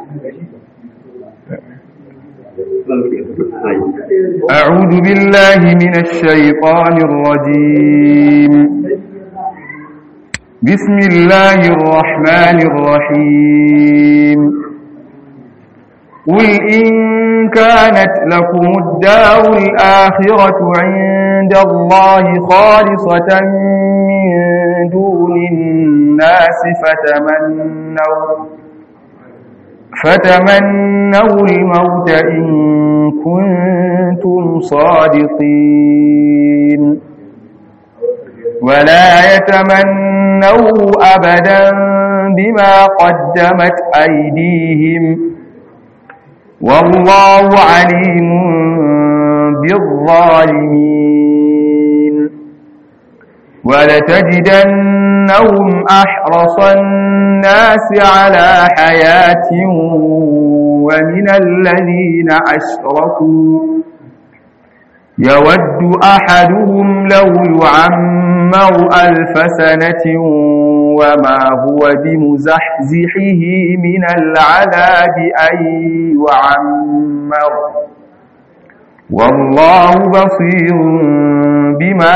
أعوذ بالله من الشيطان الرجيم بسم الله الرحمن الرحيم قل إن كانت لكم الدار الآخرة عند الله خالصة من دون الناس فتمنوا فتمنوا الموت إن كنتم صادقين ولا يتمنوا أبدا بما قدمت أيديهم والله عليم بالظالمين ولتجدنهم أحرص الناس على حياة ومن الذين أشركوا يود أحدهم لو يعمر ألف سنة وما هو بمزحزحه من العذاب أن يعمر والله بصير بما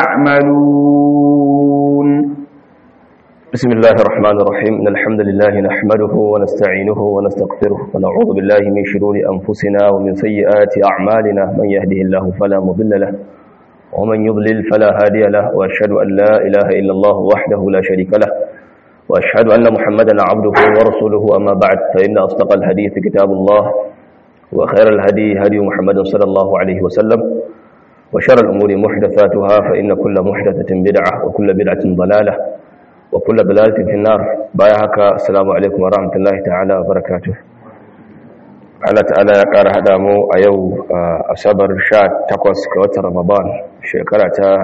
يعملون بسم الله الرحمن الرحيم إن الحمد لله نحمده ونستعينه ونستغفره ونعوذ بالله من شرور أنفسنا ومن سيئات أعمالنا من يهده الله فلا مضل له ومن يضلل فلا هادي له وأشهد أن لا إله إلا الله وحده لا شريك له وأشهد أن محمدا عبده ورسوله أما بعد فإن أصدق الحديث كتاب الله وخير الهدي هدي محمد صلى الله عليه وسلم وشر الأمور محدثاتها فإن كل محدثة بدعة وكل بدعة ضلالة وكل ضلالة في النار بايعك السلام عليكم ورحمة الله تعالى وبركاته Allah ta'ala ya ƙara haɗa mu a yau asabar 18 ga watan Ramadan shekara ta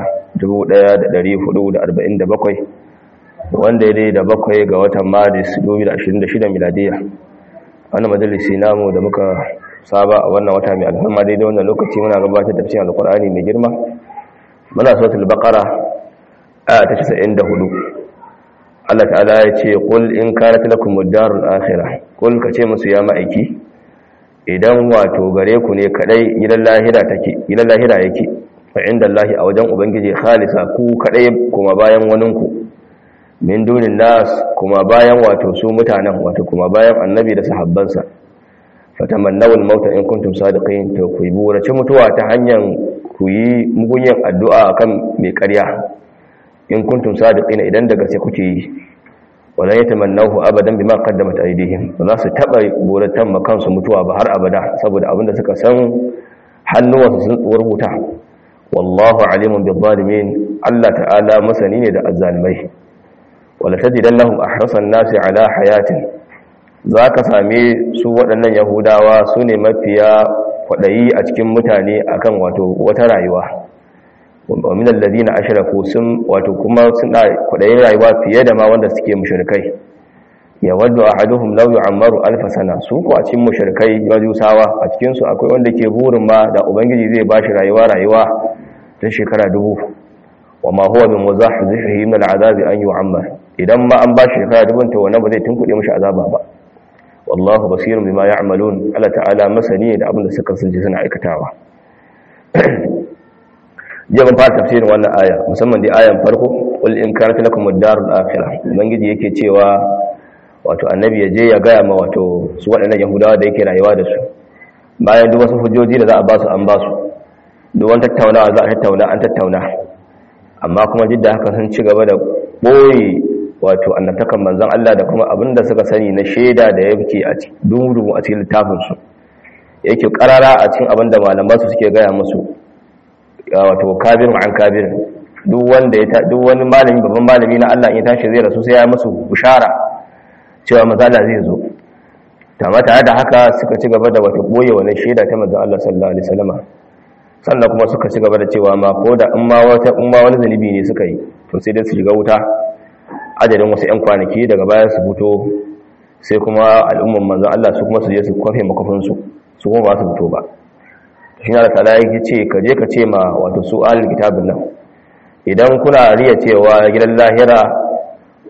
1447 wanda ya dai da bakwai ga watan Maris 2026 miladiya wannan majalisi namu da muka saba a wannan wata mai alhamma daidai wannan lokaci muna gabatar da cikin alkur'ani mai girma muna suratul baqara aya ta 94 Allah ta'ala ya ce qul in kanat lakum ad-darul akhirah qul kace musu ya ma'aiki idan wato gare ku ne kadai gidan lahira take gidan lahira yake fa inda Allah a wajen ubangiji khalisa ku kadai kuma bayan waninku min dunin nas kuma bayan wato su mutanen wato kuma bayan annabi da sahabbansa fatamannaw al-maut in kuntum sadiqin to ku yi burace mutuwa ta hanyar ku yi mugunyan addu'a akan mai ƙarya in kuntum sadiqin idan daga sai kuke yi wala yatamannahu abadan bima qaddamat aydihim ba za su taba buratan makan su mutuwa ba har abada saboda abinda suka san hannuwansu sun rubuta wallahu alimun bil zalimin Allah ta'ala masani ne da azzalimai wala tajidannahum ahrasan nasi ala hayatin za ka same su waɗannan yahudawa su ne mafiya kwaɗayi a cikin mutane akan wato wata rayuwa wa min alladhina ashraku sun wato kuma suna kwaɗayin rayuwa fiye da ma wanda suke mushrikai ya waddu ahaduhum law yu'ammaru alf sana su ko a cikin mushrikai majusawa a cikin su akwai wanda ke burin ma da ubangiji zai bashi rayuwa rayuwa ta shekara dubu wa ma huwa min muzahzihi min al'azabi an yu'ammar idan ma an bashi shekara dubun to wannan ba zai tunkuɗe mishi azaba ba wallahu basirun bima ya'malun Allah ta'ala masani da abin da suka sunji suna aikatawa jiya ban fara tafsirin wannan aya musamman dai ayan farko qul in kanat lakum ad-darul akhirah ubangiji yake cewa wato annabi ya je ya gaya ma wato su waɗannan yahudawa da yake rayuwa da su bayan duk wasu hujjoji da za a ba su an ba su duk wani tattaunawa za a tattauna an tattauna amma kuma duk da haka sun ci gaba da ɓoye wato annabtakan manzon Allah da kuma abin da suka sani na shaida da yake a dumu a cikin littafinsu yake karara a cikin abin da malamansu suke gaya musu wato kabirin an kabirin duk wanda ya duk wani malami babban malami na Allah ya tashi zai rasu sai ya musu bushara cewa mazala zai zo tama tare da haka suka ci gaba da wata boye wannan shaida ta manzon Allah sallallahu alaihi wasallam sannan kuma suka ci gaba da cewa ma ko da in ma wata in ma wani zanibi ne suka yi to sai dai su shiga wuta adadin wasu 'yan kwanaki daga baya su fito sai kuma al'umman manzan Allah su kuma su je su kwafe makafinsu su kuma ba su fito ba shi na da tala yake ce ka je ka ce ma wato su alil kitabin nan idan kuna riya cewa gidan lahira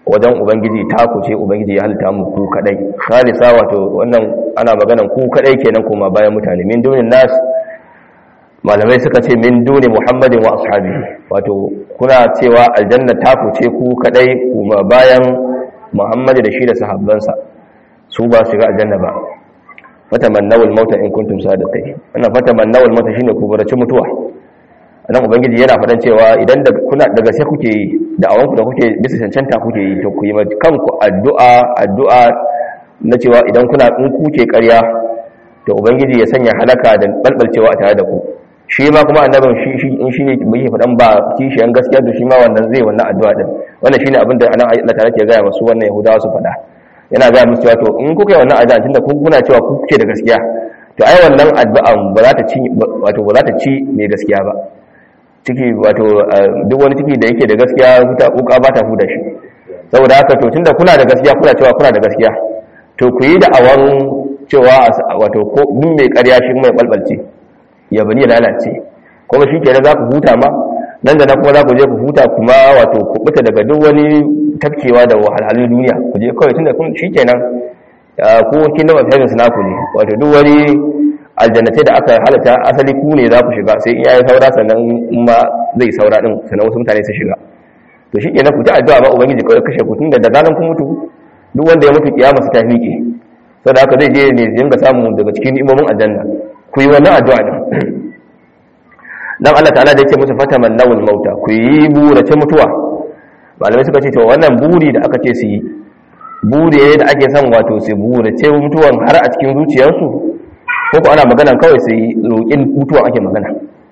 wajen ubangiji ta ku ce ubangiji ya halitta mu ku kadai khalisa wato wannan ana maganan ku kadai kenan kuma bayan mutane min dunin nas malamai suka ce min duni muhammadin wa ashabihi wato kuna cewa aljanna ta ku ce ku kadai kuma bayan muhammadu da shi da sahabbansa su ba su shiga aljanna ba fatamannawul mauta in kuntum sadiqin wannan fatamannawul mauta shine ku barace mutuwa nan ubangiji yana faɗan cewa idan da kuna daga sai kuke yi da awanku da kuke bisa cancanta kuke yi to ku yi kanku addu'a addu'a na cewa idan kuna in kuke ƙarya to ubangiji ya sanya halaka da balbalcewa a tare da ku shi ma kuma annabin shi shi in shine bai faɗan ba kishiyan gaskiya to shi ma wannan zai wannan addu'a din wannan shine abin da anan Allah ta'ala ke gaya masu wannan yahudawa su faɗa yana gaya musu cewa to in kuka yi wannan addu'a tunda kun kuna cewa ku kuke da gaskiya to ai wannan addu'an ba za ta ci wato ba za ta ci mai gaskiya ba ciki wato duk wani ciki da yake da gaskiya wuka ba ta huda shi saboda haka to tunda kuna da gaskiya kuna cewa kuna da gaskiya to ku yi da awan cewa wato ko duk mai ƙarya shi mai balbalce ya bani lalace kuma shi kenan za ku huta ma nan da nan kuma za ku je ku huta kuma wato ku buta daga duk wani tafkewa da wahalhalun duniya ku je kawai tunda kun shi kenan ko kingdom of heaven naku ne wato duk wani aljannatai da aka halatta asali ku ne za ku shiga sai in yayi saura sannan ma zai saura din sannan wasu mutane su shiga to shi kenan ku ta addu'a ba ubangiji kawai kashe ku tunda da zaran kun mutu duk wanda ya mutu kiyama su ta miƙe saboda haka zai je ne dinga samu daga cikin imomin aljanna ku yi wannan addu'a din dan Allah ta'ala da yake musu fataman nawul mauta ku yi burace mutuwa malamai suka ce to wannan buri da aka ce su yi buri da ake son wato su burace mutuwan har a cikin zuciyarsu ko ko ana magana kawai su yi roƙin mutuwan ake magana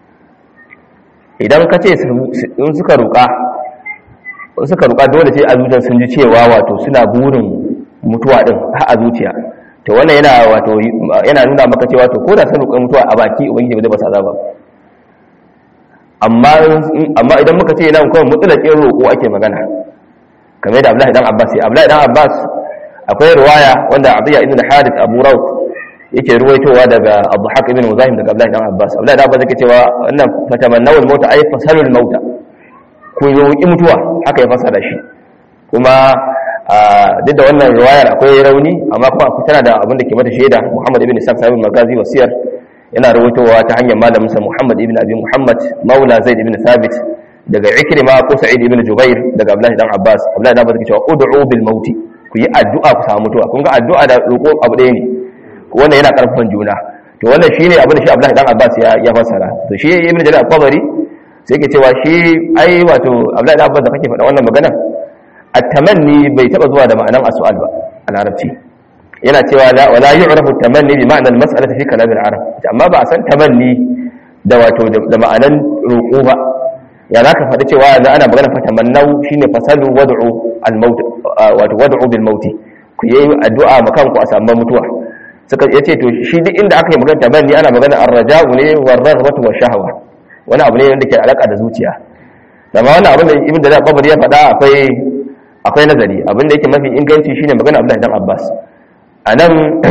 idan ka ce in suka roƙa in suka roƙa dole sai a zuciyar sun ji cewa wato suna burin mutuwa din har a zuciya to wannan yana wato yana nuna maka cewa to ko da sun roƙa mutuwa a baki ubangiji ba zai ba sa azaba amma amma idan muka ce nan kawai mutsalakin roƙo ake magana kamar da Abdullahi dan Abbas ya Abdullahi dan Abbas akwai riwaya wanda Abdullah ibn Harith Abu Rawd yake ruwaitowa daga Abu Haq ibn Muzahim daga Abdullahi dan Abbas Abdullahi dan Abbas yake cewa wannan fatamannawul mauta ay fasalul mauta ku roƙi mutuwa haka ya fasara shi kuma duk da wannan riwayar akwai rauni amma kuma tana da abin da ke mata shaida Muhammad ibn Sa'd sahibul Magazi wasiyar yana rawaitowa ta hanyar malaminsa Muhammad ibn Abi Muhammad Maula Zaid ibn Thabit daga Ikrima ko Sa'id ibn Jubair daga Abdullah dan Abbas Abdullah dan Abbas yake cewa ud'u bil maut ku yi addu'a ku samu mutuwa kun ga addu'a da roƙo abu ɗaya ne wanda yana karfafan juna to wannan shine abin da shi Abdullah dan Abbas ya ya fassara to shi Ibn Jarir al-Tabari sai yake cewa shi ai wato Abdullah dan Abbas da kake faɗa wannan magana at-tamanni bai taba zuwa da ma'anan as-su'al ba a larabci yana cewa la wala yu'rafu tamanni bi ma'na al-mas'alati fi kalam al-arab amma ba a san tamanni da wato da ma'anan roƙo ba ya zaka faɗi cewa yanzu ana magana fa tamannau shine fasalu wad'u al-maut wato wad'u bil maut ku yi addu'a ma kanku a samu mutuwa suka yace to shi duk inda aka yi magana tamanni ana magana ar-raja'u ne war raghbatu wa shahwa wani abu ne wanda ke alaka da zuciya amma wannan abin da ibn da babar ya faɗa akwai akwai nazari abin da yake mafi inganci shine magana Abdullahi dan Abbas a nan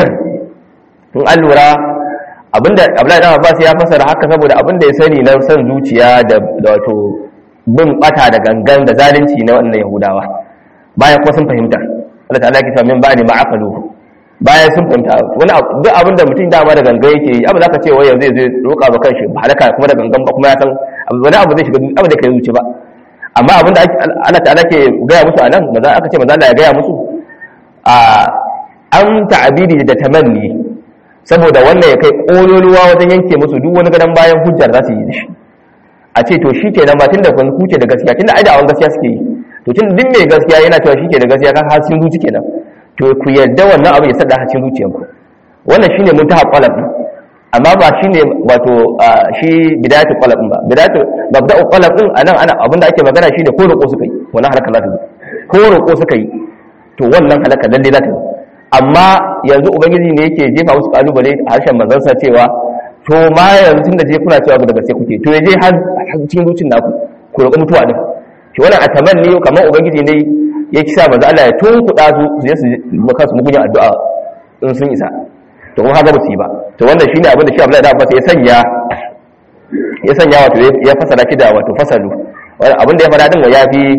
in an lura abinda abdullahi dan abbas ya fasara haka saboda abinda ya sani na san zuciya da wato bin bata da gangan da zalunci na wannan yahudawa bayan kuma sun fahimta Allah ta'ala ke min ba'di ma aqalu bayan sun fahimta wani duk abinda mutum dama da gangan yake yi abu zaka ce wai yanzu zai roƙa ba kanshi ba halaka kuma da gangan ba kuma ya san wani abu zai shiga abu da kai zuci ba amma abinda Allah ta'ala ke gaya musu anan maza aka ce maza Allah ya gaya musu a an ta'abiri da tamanni saboda wannan ya kai ƙololuwa wajen yanke musu duk wani gadon bayan hujjar za su yi da shi a ce to shi kenan ba tun da kun kuce da gaskiya tun da aidawan gaskiya suke yi to tun duk mai gaskiya yana cewa shi ke da gaskiya kan hasken zuci kenan to ku yarda wannan abin ya sada hasken zuciyarku wannan shine mun ta qalab amma ba shine wato shi bidayatu qalab ba bidayatu babda'u qalab din anan ana abin da ake magana shine ko roƙo suka yi wannan halaka za ta zo ko roƙo suka yi to wannan halaka lalle za ta zo amma yanzu ubangiji ne yake jefa musu kalubale a harshen manzansa cewa to ma yanzu tun da je kuna cewa daga gaske kuke to yaje har cikin zuciyar naku ku roƙi mutuwa din shi wannan a tamanni kamar ubangiji ne ya kisa manzo Allah ya tunkuɗa su su je su maka su mugunya addu'a in sun isa to kuma haka ba su yi ba to wannan shine abin da shi Abdullahi da Abbas ya sanya ya sanya wato ya fasara shi da wato fasalu abin da ya fara din ya fi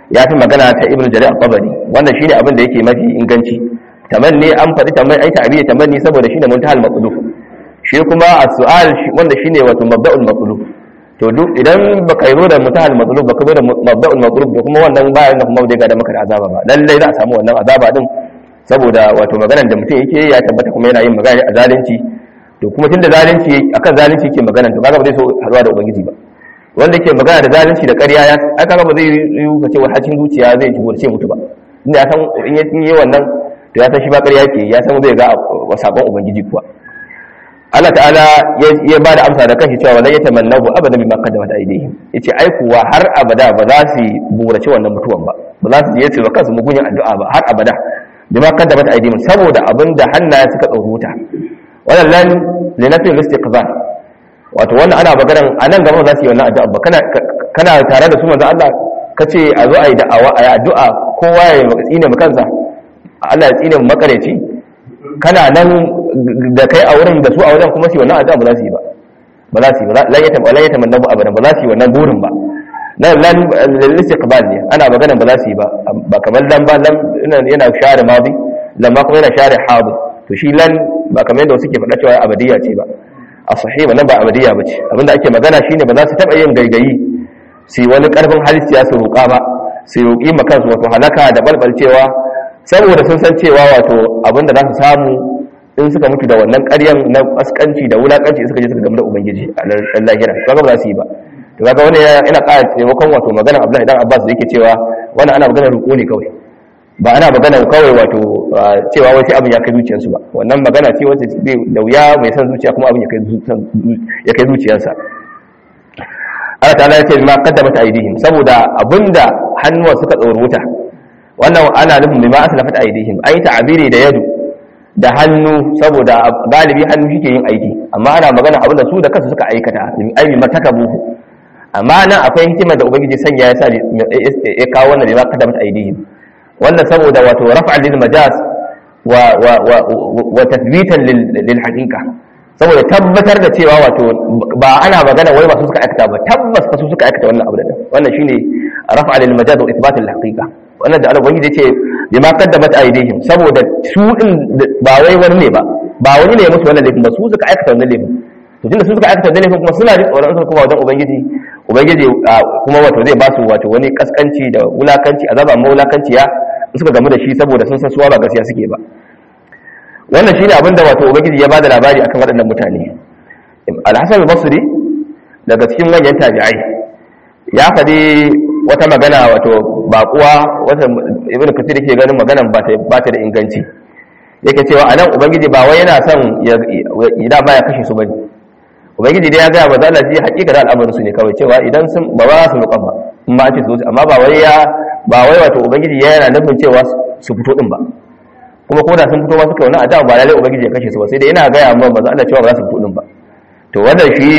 ya fi magana ta ibn jarir al-qabari wannan shine abin da yake mafi inganci tamanni an faɗi tamanni ai ta'biya tamanni saboda shine muntahal maqlub shi kuma as-su'al wanda shine wato mabda'ul maqlub to duk idan baka yi da muntahal maqlub baka zo da mabda'ul maqlub da kuma wannan bayan da kuma bai ga da maka da azaba ba lalle za a samu wannan azaba din saboda wato maganar da mutum yake ya tabbata kuma yana yin magana a zalunci to kuma tunda zalunci akan zalunci yake magana to kaga ba zai so haɗuwa da ubangiji ba wanda ke magana da zalunci da ƙarya ya aka ba zai yi ka ce hacin zuciya zai ci ce mutu ba inda ya san in ya yi wannan to ya san shi ba ƙarya ke ya san zai ga sabon ubangiji kuwa Allah ta'ala ya ba da amsa da kanshi cewa wala yatamannahu abada bima qaddamat aydihim yace ai kuwa har abada ba za su burace wannan mutuwan ba ba za su je su ba kansu mugunyin addu'a ba har abada bima qaddamat aydihim saboda abinda hannaye suka tsoruta wannan lan linafi istiqbal wato wannan ana maganar a nan gaba za su yi wannan addu'a ba kana tare da su manzo Allah ka ce a zo a yi da'awa a yi addu'a kowa ya tsine mu kansa Allah ya tsine mu makareci kana nan da kai a wurin da su a wajen kuma su yi wannan addu'a ba za su yi ba ba za su yi ba la yata la yata mannabu abadan ba za su yi wannan burin ba nan lan istiqbal ne ana maganar ba za su yi ba ba kamar lan ba lan yana share madi lamma kuma yana share hadu to shi lan ba kamar yadda wasu ke faɗa cewa abadiyya ce ba a sahiba nan ba abadiya bace abinda ake magana shine ba za su taba yin gaigayi sai wani karfin halitta su roƙa ba sai roƙi ma kansu wato halaka da balbalcewa saboda sun san cewa wato abinda za su samu in suka mutu da wannan ƙaryan na askanci da wulakanci suka je suka gamu da ubangiji a ran lahira kaga ba za su yi ba to kaga wani yana ƙara taimakon wato magana Abdullahi dan Abbas da yake cewa wannan ana magana roƙo ne kawai ba ana magana kawai wato cewa wai sai abin ya kai zuciyarsu ba wannan magana ce wacce da wuya mai san zuciya kuma abin ya kai zuciyarsa Allah ta'ala ya ce ma qaddamat aydihim saboda abinda hannuwa suka tsoro wuta wannan ana nufin bima aslafat aydihim ai ta'abiri da yadu da hannu saboda galibi hannu shike yin aiki amma ana magana abinda su da kansu suka aikata ai bima takabuhu amma nan akwai hikimar da ubangiji sanya ya sa ya kawo wannan bima qaddamat aydihim wannan saboda wato raf'an lil majaz wa wa wa wa tathbitan lil haqiqa saboda tabbatar da cewa wato ba ana magana wai masu suka aikata ba tabbas fa su suka aikata wannan abu da wannan shine raf'a lil majaz wa ithbat al haqiqa wannan da Allah ubangiji yace bima qaddamat aydihim saboda su din ba wai wani ne ba ba wani ne ya musu wannan laifin ba su suka aikata wannan laifin to tunda su suka aikata wannan laifin kuma suna ji tsoron su kuma wajen ubangiji ubangiji kuma wato zai ba su wato wani kaskanci da wulakanci azaba ma wulakanciya suka gamu da shi saboda sun san suwa ba gaskiya suke ba wannan shine abin da wato ubangiji ya bada labari akan waɗannan mutane al-hasan al-basri daga cikin manyan tabi'ai ya faɗi wata magana wato baƙuwa wata ibnu kathir yake ganin maganan ba ta ba ta da inganci yake cewa anan ubangiji ba wai yana son ya da baya kashe su bane ubangiji dai ya ga ba za Allah ji hakika da al'amarin su ne kawai cewa idan sun ba ba su rukan ba amma ce su amma ba wai ya ba wai wato ubangiji ya yana nufin cewa su fito din ba kuma ko da sun fito ba suka wani adawa ba lalai ubangiji ya kashe su ba sai dai yana gaya amma ba za Allah cewa ba za su fito din ba to wannan shi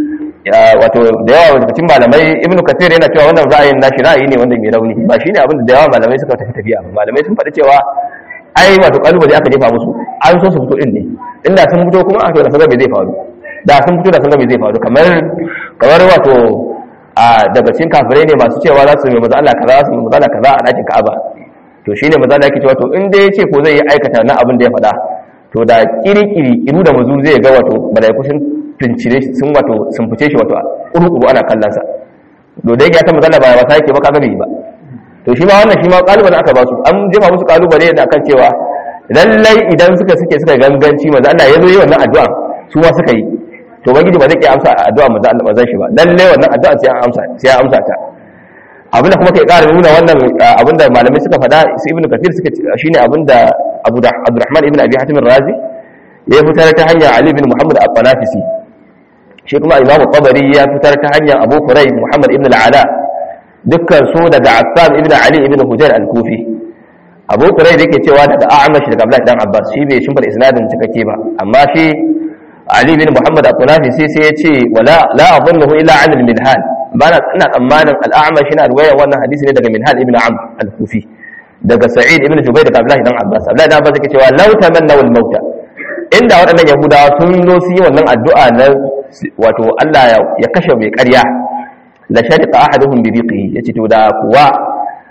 wato da yawa daga cikin malamai ibnu kathir yana cewa wannan ra'ayin nashi ra'ayi ne wanda mai rauni ba shine abin da yawa malamai suka tafi tafiya ba malamai sun faɗi cewa ai wato kalubale aka jefa musu an so su fito din ne inda sun fito kuma a to da sun ga me zai faru da sun fito da sun ga me zai faru kamar kamar wato a daga cikin kafirai ne masu cewa za su yi maza Allah kaza su yi maza Allah kaza a ɗakin Ka'aba to shine maza Allah yake cewa to in dai yace ko zai yi aikata na abin da ya faɗa to da kirikiri iru da mazu zai ga wato malaiku sun tuncire shi sun wato sun fice shi wato kuru-kuru ana kallon sa to da yake ya san maza Allah ba wasa yake ba kaga bai ba to shi ma wannan shi ma kalubale aka ba su an jefa musu kalubale da kan cewa lallai idan suka suke suka ganganci maza Allah ya zo yi wannan addu'a su ma suka yi to ubangiji ba zai iya amsa addu'a manzo Allah ba zai shi ba lalle wannan addu'a sai an amsa sai an amsa ta abinda kuma kai ƙara nuna wannan abinda malamai suka faɗa su ibnu kathir suka shine abinda Abu Abdurrahman ibn Abi Hatim ar-Razi ya fitar ta hanyar Ali ibn Muhammad al-Qalafisi shi kuma Imam Tabari ya fitar ta hanyar Abu Quraib Muhammad ibn al-Ala dukkan su daga Affan ibn Ali ibn Hujair al-Kufi Abu Quraib yake cewa daga A'mash daga Abdullah dan Abbas shi bai shimfar isnadin cikakke ba amma shi Ali bin Muhammad al-Qunafi sai sai ya ce wala la adhunnuhu illa 'an al-Minhal bana ina tsammanin al-A'mash yana riwayar wannan hadisi ne daga Minhal ibn Amr al-Kufi daga Sa'id ibn Jubayr daga Abdullah dan Abbas Abdullah dan Abbas yake cewa law tamannaw al-mauta inda waɗannan Yahudawa sun zo su yi wannan addu'a na wato Allah ya kashe mai ƙarya la shariqa ahaduhum bi biqihi yace to da kuwa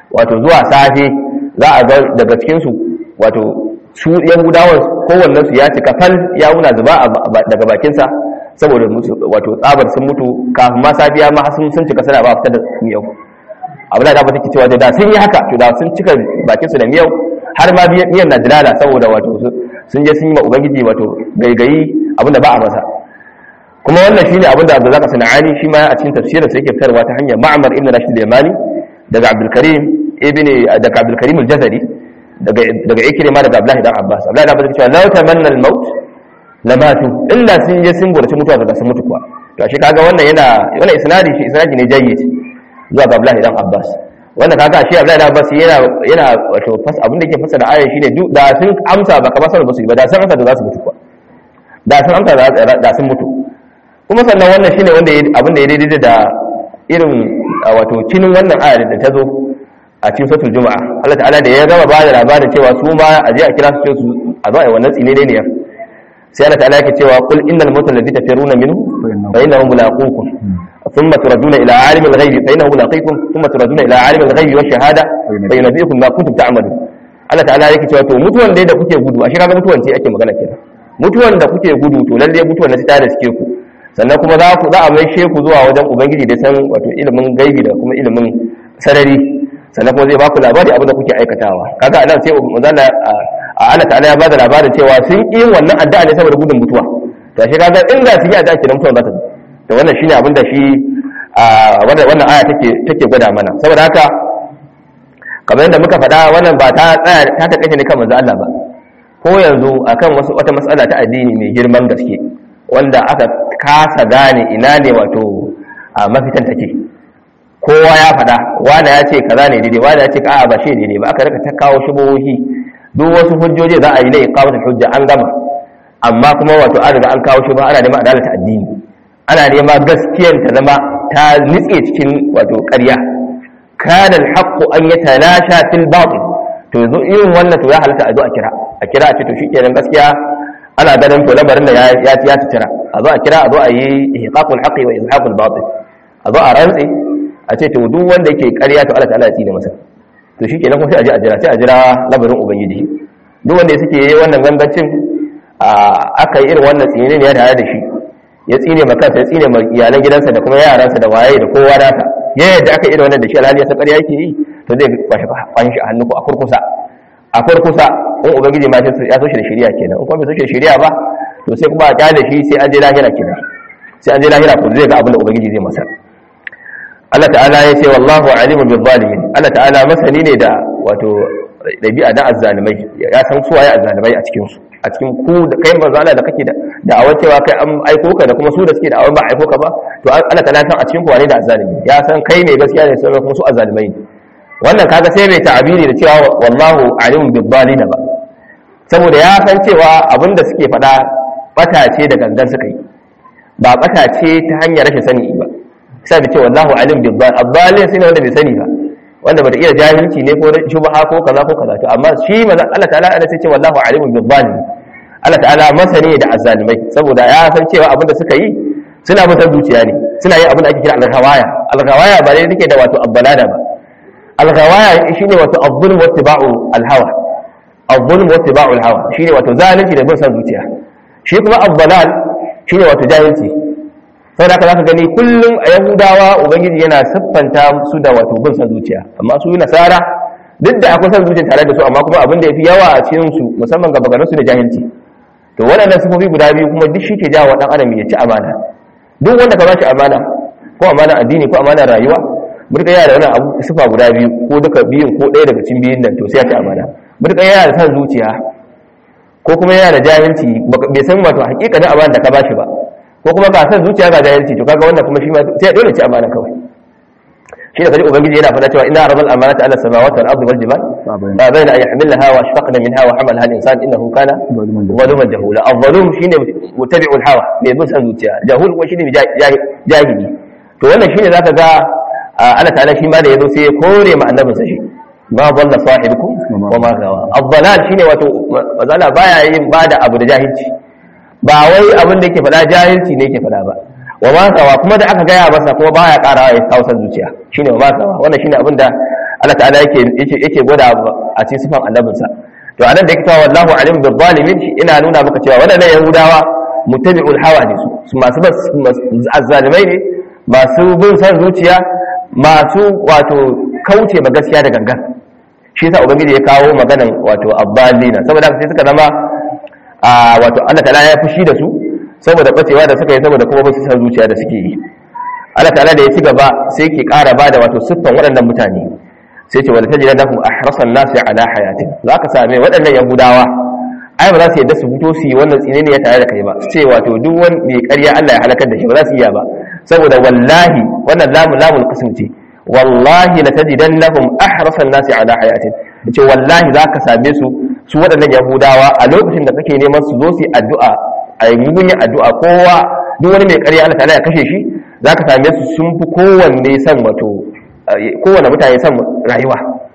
wato zuwa safe za a ga daga cikin su wato su yahudawan kowannen su ya cika fal ya wuna zuba daga bakin sa saboda wato tsabar sun mutu kafin ma safiya ma sun sun cika sana ba fitar da miyau abu da ba take cewa da sun yi haka to da sun cika bakin su da miyau har ma miyan na dilala saboda wato sun je sun yi ma ubangiji wato gaigayi abinda ba a masa kuma wannan shine abinda Abdullah Sanani shi ma a cikin tafsirin sa yake fitarwa ta hanyar Ma'mar ibn Rashid al-Yamani daga Abdul Karim ibn daga Abdul Karim al-Jazari daga daga Ikrima daga Abdullah ibn Abbas Abdullah ibn Abbas cewa law tamanna al-maut lamatu illa sun je sun gurci mutuwa daga sun mutu kuwa to shi kaga wannan yana wannan isnadi shi isnadi ne jayyid zuwa ga Abdullah ibn Abbas wanda kaga shi Abdullah ibn Abbas yana yana wato fas abin da yake fasara ayar shine duk da sun amsa ba kamar sanin ba su ba da sun amsa da za su mutu kuwa da sun amsa da sun mutu kuma sannan wannan shine wanda abin da ya daidai da irin wato cinin wannan ayar da ta zo a cikin suratul juma'a Allah ta'ala da ya gama ba da labarin cewa su ma a je a kira su su a zo a yi wannan tsine ne ne sai Allah ta'ala yake cewa qul innal mautal ladhi tafiruna minhu fa innahu mulaqukum thumma turaduna ila alimil ghaibi fa innahu mulaqikum thumma turaduna ila alimil ghaibi wa shahada fa yunabbiukum ma kuntum ta'malun Allah ta'ala yake cewa to mutuwan dai da kuke gudu a shi kaga mutuwan ce ake magana kenan mutuwan da kuke gudu to lalle mutuwan na ta da suke ku sannan kuma za ku za a mai sheku zuwa wajen ubangiji da san wato ilimin gaibi da kuma ilimin sarari sannan kuma zai ba ku labari abin da kuke aikatawa kaga anan sai manzala a Allah ta'ala ya bada labarin cewa sun yi wannan addu'a ne saboda gudun mutuwa to shi kaga inda sun yi addu'a kenan mutuwa za ta to wannan shine abin da shi wannan wannan aya take take gwada mana saboda haka kamar yadda muka faɗa wannan ba ta tsaya ta ta kashe ne kan manzo Allah ba ko yanzu akan wasu wata matsala ta addini mai girman gaske wanda aka kasa gane ina ne wato a mafitan take kowa ya faɗa wanda ya ce kaza ne daidai wanda ya ce a'a ba shi daidai ba aka rika ta kawo shubuhohi duk wasu hujjoji za a yi lai kawo hujja an gama amma kuma wato an riga an kawo shubha ana neman adalata addini ana neman gaskiyar ta zama ta nitse cikin wato ƙarya kana alhaqqu an yatalasha fil batil to yanzu irin wannan to ya halatta a zo a kira a kira a ce to shikenan gaskiya ana ganin to lamarin da ya ya ya tira a zo a kira a zo a yi ihqaqul haqqi wa izhaqul batil a zo a rantsi a ce to duk wanda yake ƙarya to Allah ta'ala ya tsine masa to shikenan kuma sai a je a jira sai a jira lamarin ubangiji duk wanda suke yi wannan gangancin aka yi irin wannan tsine ne ya tare da shi ya tsine ma kansa ya tsine ma iyalan gidansa da kuma yaransa da waye da kowa nasa ya yadda aka irin wannan da shi alhali ya san ƙarya yake yi to zai kwashi kwashi shi a hannu ko a kurkusa a kurkusa in ubangiji ma ya so shi da shari'a kenan in kuma bai so shi da shari'a ba to sai kuma a kyale shi sai an je lahira kenan sai an je lahira ko zai ga abin da ubangiji zai masa Allah ta'ala ya ce wallahu alimun bil zalimin Allah ta'ala masani ne da wato dabi'a da azzalimai ya san su waye azzalimai a cikin su a cikin ku da kai manzo Allah da kake da da'awar cewa kai an aiko ka da kuma su da suke da'awar ba aiko ka ba to Allah ta'ala san a cikin ku wane da azzalimi ya san kai ne gaskiya ne sai kuma su azzalimai ne wannan kaga sai mai ta'abiri da cewa wallahu alimun bil zalimin ba saboda ya san cewa abinda suke faɗa bata ce da gangan suka yi ba bata ce ta hanyar rashin sani ba sai da ce wallahu alim bil zal adalin sai wanda bai sani ba wanda bata iya jahilci ne ko shubha ko kaza ko kaza to amma shi manzo Allah ta'ala ana sai ce wallahu alim bil zalim Allah ta'ala masani da azzalimai saboda ya san cewa abin da suka yi suna mutan zuciya ne suna yin abin da ake kira al-ghawaya al-ghawaya ba ne take da wato abbalada ba al-ghawaya shine wato az-zulm wa ittiba'u al-hawa az-zulm wa ittiba'u al-hawa shine wato zalunci da bin san zuciya shi kuma abbalal shine wato jahilci saboda haka zaka gani kullum a yahudawa ubangiji yana siffanta su da wato bin san zuciya amma su nasara duk da akwai san zuciya tare da su amma kuma abin da yafi yawa a cikin su musamman ga bagarin su da jahilci to waɗannan sifofi guda biyu kuma duk shi ke jawo dan adam ya ci amana duk wanda ka bashi amana ko amana addini ko amana rayuwa burka yana da wannan abu sifa guda biyu ko duka biyun ko ɗaya daga cikin biyun nan to sai ya ci amana burka yana da san zuciya ko kuma yana da jahilci bai san wato hakikanin amana da ka bashi ba ko kuma ka san zuciya ga jahilci to kaga wannan kuma shi ma sai dole ci amana kawai shi da kaji ubangiji yana faɗa cewa inna arzal amanata ala samawati wal ardi wal jibal fa bayna an yahmilha wa ashfaqna minha wa hamalaha al insan innahu kana zaluman jahula az-zalum shine mutabi'u al hawa mai bin san zuciya jahul ko shine jahili to wannan shine zaka ga Allah ta'ala shi ma da yazo sai ya kore ma annabinsa shi ma dalla sahibukum wa ma gawa az-zalal shine wato mazala baya yin bada abu da jahilci ba wai abin da yake faɗa jahilci ne yake faɗa ba wa ma sawa kuma da aka gaya masa kuma baya ƙarawa ya kawo san zuciya shine wa ma sawa wannan shine abin da Allah ta'ala yake yake yake gwada a cikin sifan annabinsa to anan da yake cewa wallahu alim bil zalimin ina nuna maka cewa wadannan yahudawa mutabi'ul hawa ne su masu azzalimai ne masu bin san zuciya masu wato kauce ma gaskiya da gangan shi yasa ubangiji ya kawo maganan wato abbalina saboda haka sai suka zama a wato Allah ta'ala ya fushi da su saboda bacewa da suka yi saboda kuma ba su san zuciya da suke yi Allah ta'ala da ya ci gaba sai ke ƙara bada wato siffan waɗannan mutane sai ce wala tajida lahum ahrasan nasi ala hayatin zaka same waɗannan yahudawa ai ba za su yadda su fito su yi wannan tsine ne ya tare da kai ba su ce wato duk wani mai ƙarya Allah ya halakar da shi ba za su iya ba saboda wallahi wannan lamu lamul qism ce wallahi la tajidannahum ahrasan nasi ala hayatin ce wallahi zaka same su su waɗannan yahudawa a lokacin da kake neman su zo su yi addu'a a yi mugun addu'a kowa duk wani mai ƙarya Allah ta'ala ya kashe shi zaka same su sun fi kowanne san wato kowanne mutane san rayuwa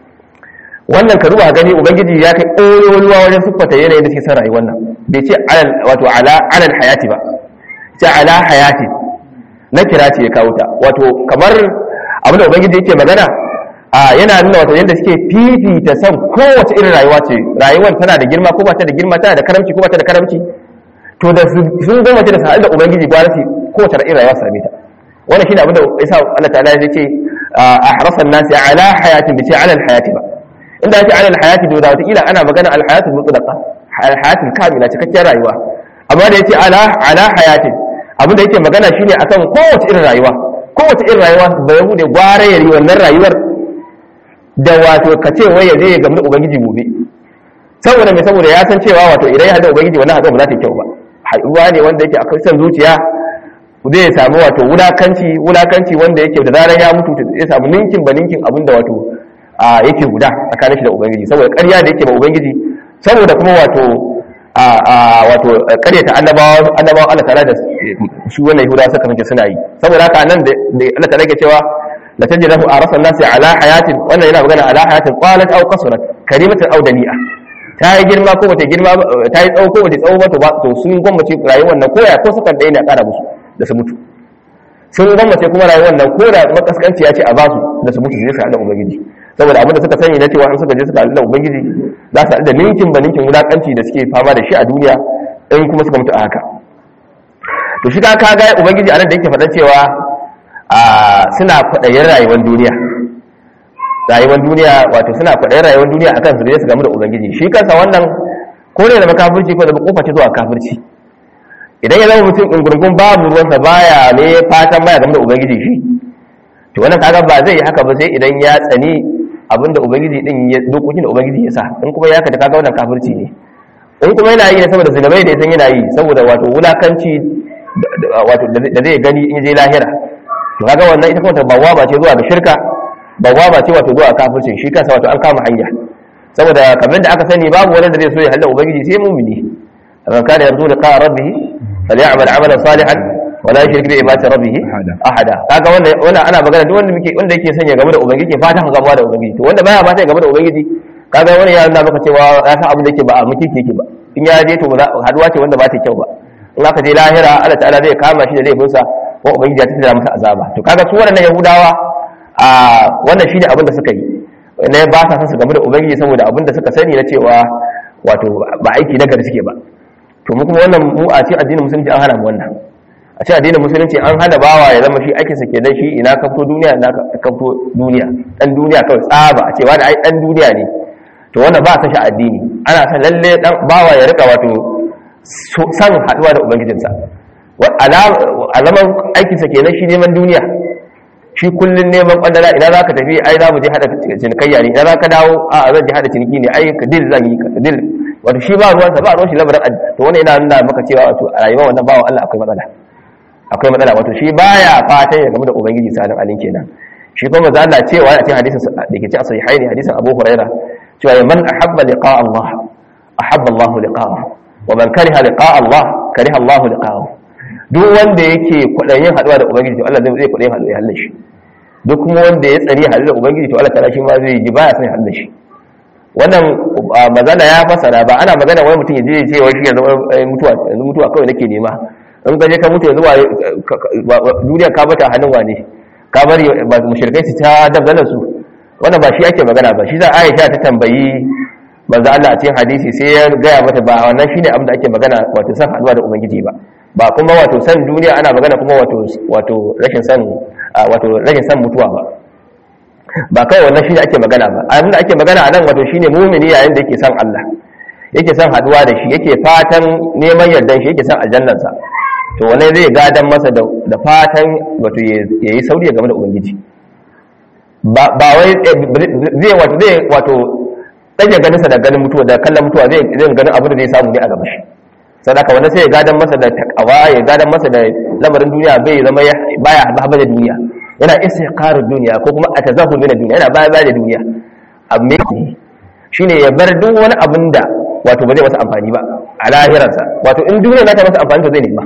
wannan ka duba gani ubangiji ya kai ƙololuwa wajen siffata yanayin da suke son rayuwar nan bai ce wato ala alal hayati ba ce ala hayati na kira ce ya kawo ta wato kamar abin da ubangiji yake magana a yana nuna wato yadda suke fifita son kowace irin rayuwa ce rayuwar tana da girma ko ba ta da girma tana da karamci ko ba ta da karamci to da sun gama da sa'ad da ubangiji ba su kowace irin rayuwa same ta wannan shine abin da yasa Allah ta'ala ya ce a harasan nasi ala hayatin bi ce ala hayati ba inda yake ala hayati da wata kila ana magana al hayatul mutlaqa al hayatul kamila cikakken rayuwa amma da yace ala ala hayatin abin da yake magana shine akan kowace irin rayuwa kowace irin rayuwa ba ya bude gware yari wannan rayuwar da wato ka ce wai ya je ya gamu da ubangiji gobe saboda mai saboda ya san cewa wato idan ya hada ubangiji wannan haɗuwa ba za ta yi kyau ba haɗuwa ne wanda yake akwai son zuciya zai samu wato wulakanci wulakanci wanda yake da zarar ya mutu ya samu ninkin ba ninkin abin da wato a yake guda tsakanin shi da ubangiji saboda ƙarya da yake ba ubangiji saboda kuma wato a wato ƙaryata annabawa annabawa Allah ta'ala da shi wannan yahuda suka fice suna yi saboda haka nan da Allah ta'ala ke cewa la tajidahu arasan nasi ala hayatin wannan yana magana ala hayatin qalat aw qasrat karimatan aw dani'a ta yi girma ko bata girma ta yi tsawo ko bata tsawo ba to ba to sun gwammace rayuwar nan ko ya ko suka daina ƙara musu da su mutu sun gwammace kuma rayuwar nan ko da makaskanci ya ce a basu da su mutu su je su haɗa ubangiji saboda abin da suka sani na cewa an suka je suka haɗa ubangiji za su haɗu da ninkin ba ninkin wulaƙanci da suke fama da shi a duniya in kuma suka mutu a haka to shi ka ga ubangiji a nan da yake faɗa cewa suna kwaɗayin rayuwar duniya rayuwar duniya wato suna kwaɗayin rayuwar duniya akan su je su gamu da ubangiji shi kansa wannan ko ne da makafirci ko da kofa ce zuwa kafirci idan ya zama mutum ɗungurgun babu ruwansa baya ne fatan baya game da ubangiji shi to wannan kaga ba zai yi haka ba sai idan ya tsani abinda ubangiji din ya dokokin da ubangiji ya sa in kuma ya kada kaga wannan kafirci ne in kuma yana yi ne saboda zunubai da ya san yana yi saboda wato wulakanci wato da zai gani in je lahira to kaga wannan ita kuma bawa ba ce zuwa ga shirka bawa ba ce wato zuwa kafircin shi kansa wato an kama hanya saboda kamar da aka sani babu wani da zai so ya halla ubangiji sai mumini man kana yarju liqa rabbih falyamal amalan salihan wala yushrik bi ibadati rabbih ahada kaga wannan wannan ana magana duk wanda muke wanda yake sanya game da ubangiji fata ka gamuwa da ubangiji to wanda baya fata game da ubangiji kaga wani ya nuna maka cewa ya san abin da yake ba a muke yake ba in ya je to haduwa ce wanda ba ta kyau ba in aka je lahira Allah ta'ala zai kama shi da laifinsa ko ubangiji ya tattara masa azaba to kaga su waɗannan yahudawa a wannan shine abin da suka yi ne ba sa san su game da ubangiji saboda abin da suka sani na cewa wato ba aiki na gari suke ba to mu kuma wannan mu a cikin addinin musulunci an hana mu wannan a cikin addinin musulunci an hana bawa ya zama shi aikin sa kenan shi ina ka fito duniya ina ka fito duniya dan duniya kawai tsaba a cewa da ai dan duniya ne to wannan ba sa shi addini ana san lalle dan bawa ya rika wato san haduwa da ubangijinsa alaman aikinsa kenan shi neman duniya shi kullun neman kwandala idan za ka tafi ai za mu je hada cinikayya ne idan za ka dawo a zan je hada ciniki ne ai ka dil zan yi ka dil wato shi ba ruwansa ba ruwan shi lamarin to wani yana nuna maka cewa wato a rayuwar wannan bawan Allah akwai matsala akwai matsala wato shi baya fatan ya game da ubangiji sanin alin kenan shi kuma za Allah cewa a cikin hadisin da ke ci a sahihaini hadisin Abu Hurairah cewa man ahabba liqa Allah ahabba Allah liqa'ahu wa man kariha liqa Allah kariha Allah liqa'ahu duk wanda yake kwaɗayin haɗuwa da ubangiji to Allah zai zai kwaɗayin haɗuwa ya halin shi duk kuma wanda ya tsari haɗu da ubangiji to Allah ta'ala shi ma zai ji baya son halin shi wannan mazala ya fasara ba ana magana wani mutum ya je ce wai shi yanzu mutuwa yanzu mutuwa kawai nake nema in ka je ka mutu yanzu duniya ka bata hannun wane ka bari mushrikai su ta dabdalar su wannan ba shi ake magana ba shi za Aisha ta tambayi manzo Allah a cikin hadisi sai ya gaya mata ba wannan shine abin da ake magana wato san haduwa da ubangiji ba ba kuma wato san duniya ana magana kuma wato wato rashin san wato rashin san mutuwa ba ba kawai wannan shine ake magana ba abin da ake magana a nan wato shine mumini yayin da yake san Allah yake son haduwa da shi yake fatan neman yardan shi yake son aljannarsa to wani zai gadan masa da fatan wato ya yi sauri game da ubangiji ba wai zai wato zai wato ɗage ganinsa da ganin mutuwa da kallon mutuwa zai ganin abu da zai samu ne a gaba shi sadaka wanda sai ya gadan masa da takawa ya gadan masa da lamarin duniya bai zama baya haɓa da duniya yana isa duniya ko kuma a tazahul min duniya yana baya baya da duniya amma shine ya bar duk wani abin da wato ba zai masa amfani ba a lahirarsa wato in duniya na ta masa amfani to zai nema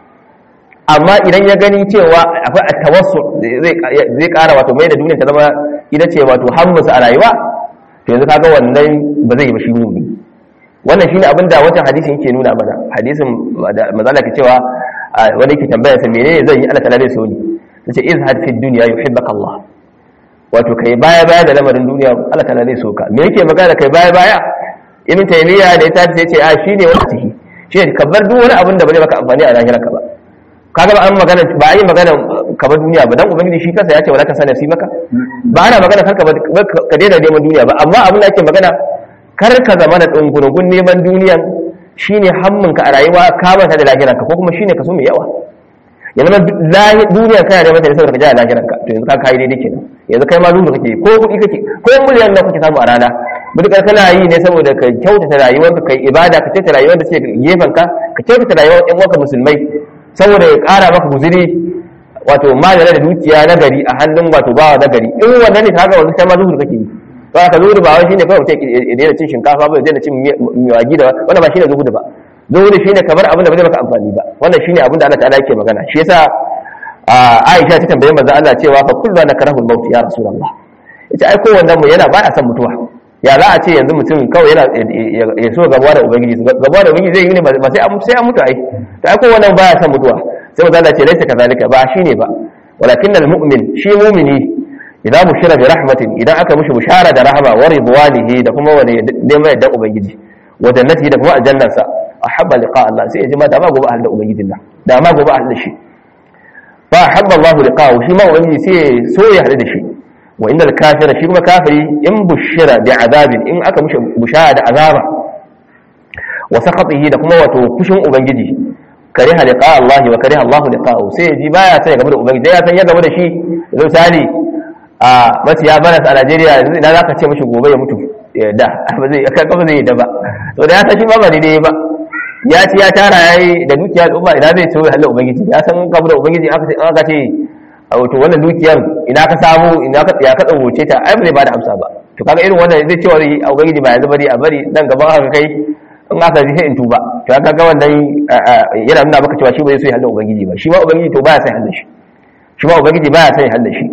amma idan ya gani cewa akwai attawassu zai kara wato mai da duniya ta zama ita ce wato hammusa a rayuwa to yanzu kaga wannan ba zai yi ba shi mummi wannan shine abin da wancan hadisin yake nuna mana hadisin mazala ke cewa wani yake tambaya sa menene zan yi Allah ta'ala zai so ni tace izhad fi dunya yuhibbaka Allah wato kai baya baya da lamarin duniya Allah ta'ala zai so ka me yake magana kai baya baya ibn taymiya da ita sai ce a shine wani ciki shi ka bar duk wani abin da ba zai maka amfani a lahirarka ba kaga ba an magana ba a yi magana ka bar duniya ba dan ubangiji shi kansa ya ce wala ka sana si maka ba ana magana kar ka daina neman duniya ba amma abin da ake magana kar ka zama da dungurungun neman duniyan shine hamminka a rayuwa ka manta da lahirarka ko kuma shine kaso mai yawa ya zama duniya kana da mata da saboda ka ja lahirarka to yanzu ka kai daidai kenan yanzu kai ma zuwa kake ko kuɗi kake ko miliyan nawa kake samu a rana mutukar kana yi ne saboda ka kyautata rayuwarka kai ibada ka kyautata rayuwar da suke gefen ka ka kyautata rayuwar ƴan uwanka musulmai saboda ya ƙara maka guzuri wato magana da dukiya na gari a hannun wato bawa na gari in wannan ne kaga wanzu kai ma zuhur kake yi to haka zuhur ba wai shine kawai mutum ya daina cin shinkafa ba ya daina cin miwagi da wannan ba shine zuhur ba zuhur shine kamar abin da ba zai maka amfani ba wannan shine abin da Allah ta'ala yake magana shi yasa Aisha ta tambaye manzo Allah cewa fa kullu nakrahu al-maut ya rasulullah ita ai kowanne mu yana baya son mutuwa ya za a ce yanzu mutum kawai yana ya so gabuwa da ubangiji gabuwa da ubangiji zai yi ne ba sai an sai an mutu ai to ai kowanne baya son mutuwa sai manzo Allah ce laisa kazalika ba shine ba walakin al-mu'min shi mu'mini idan bushira bi rahmatin idan aka mishi bushara da rahama wa ridwanihi da kuma wani neman yadda ubangiji wa jannati da kuma aljannarsa ahabba liqa Allah sai ya ji ma da ma gobe ahli da ubangijin nan da ma gobe ahli da shi fa habba Allah liqa'u shi ma ubangiji sai so ya hadu da shi wa innal kafira shi kuma kafiri in bushira bi azabin in aka mushi bushara da azaba wa sakhatihi da kuma wato kushin ubangiji kariha liqa Allah wa kariha Allah liqa'u sai ji baya sai game da ubangiji ya san ya game da shi misali a mace ya bana a Najeriya yanzu idan zaka ce mishi gobe ya mutu da ba zai aka ba zai da ba to da ya san shi ba ba daidai ba ya ci ya tara yayi da dukiya al'umma idan zai ce Allah ubangiji ya san game da ubangiji aka ce aka ce a wato wannan dukiyar ina ka samu ina ka ya ka tsawoce ta ai ba zai bada amsa ba to kaga irin wannan zai ce wa a ubangiji ba yanzu bari a bari dan gaban aka kai in aka ji sai in tuba to kaga ga wannan yana nuna maka cewa shi ba zai so ya halda ubangiji ba shi ma ubangiji to baya sai halda shi shi ma ubangiji baya sai halda shi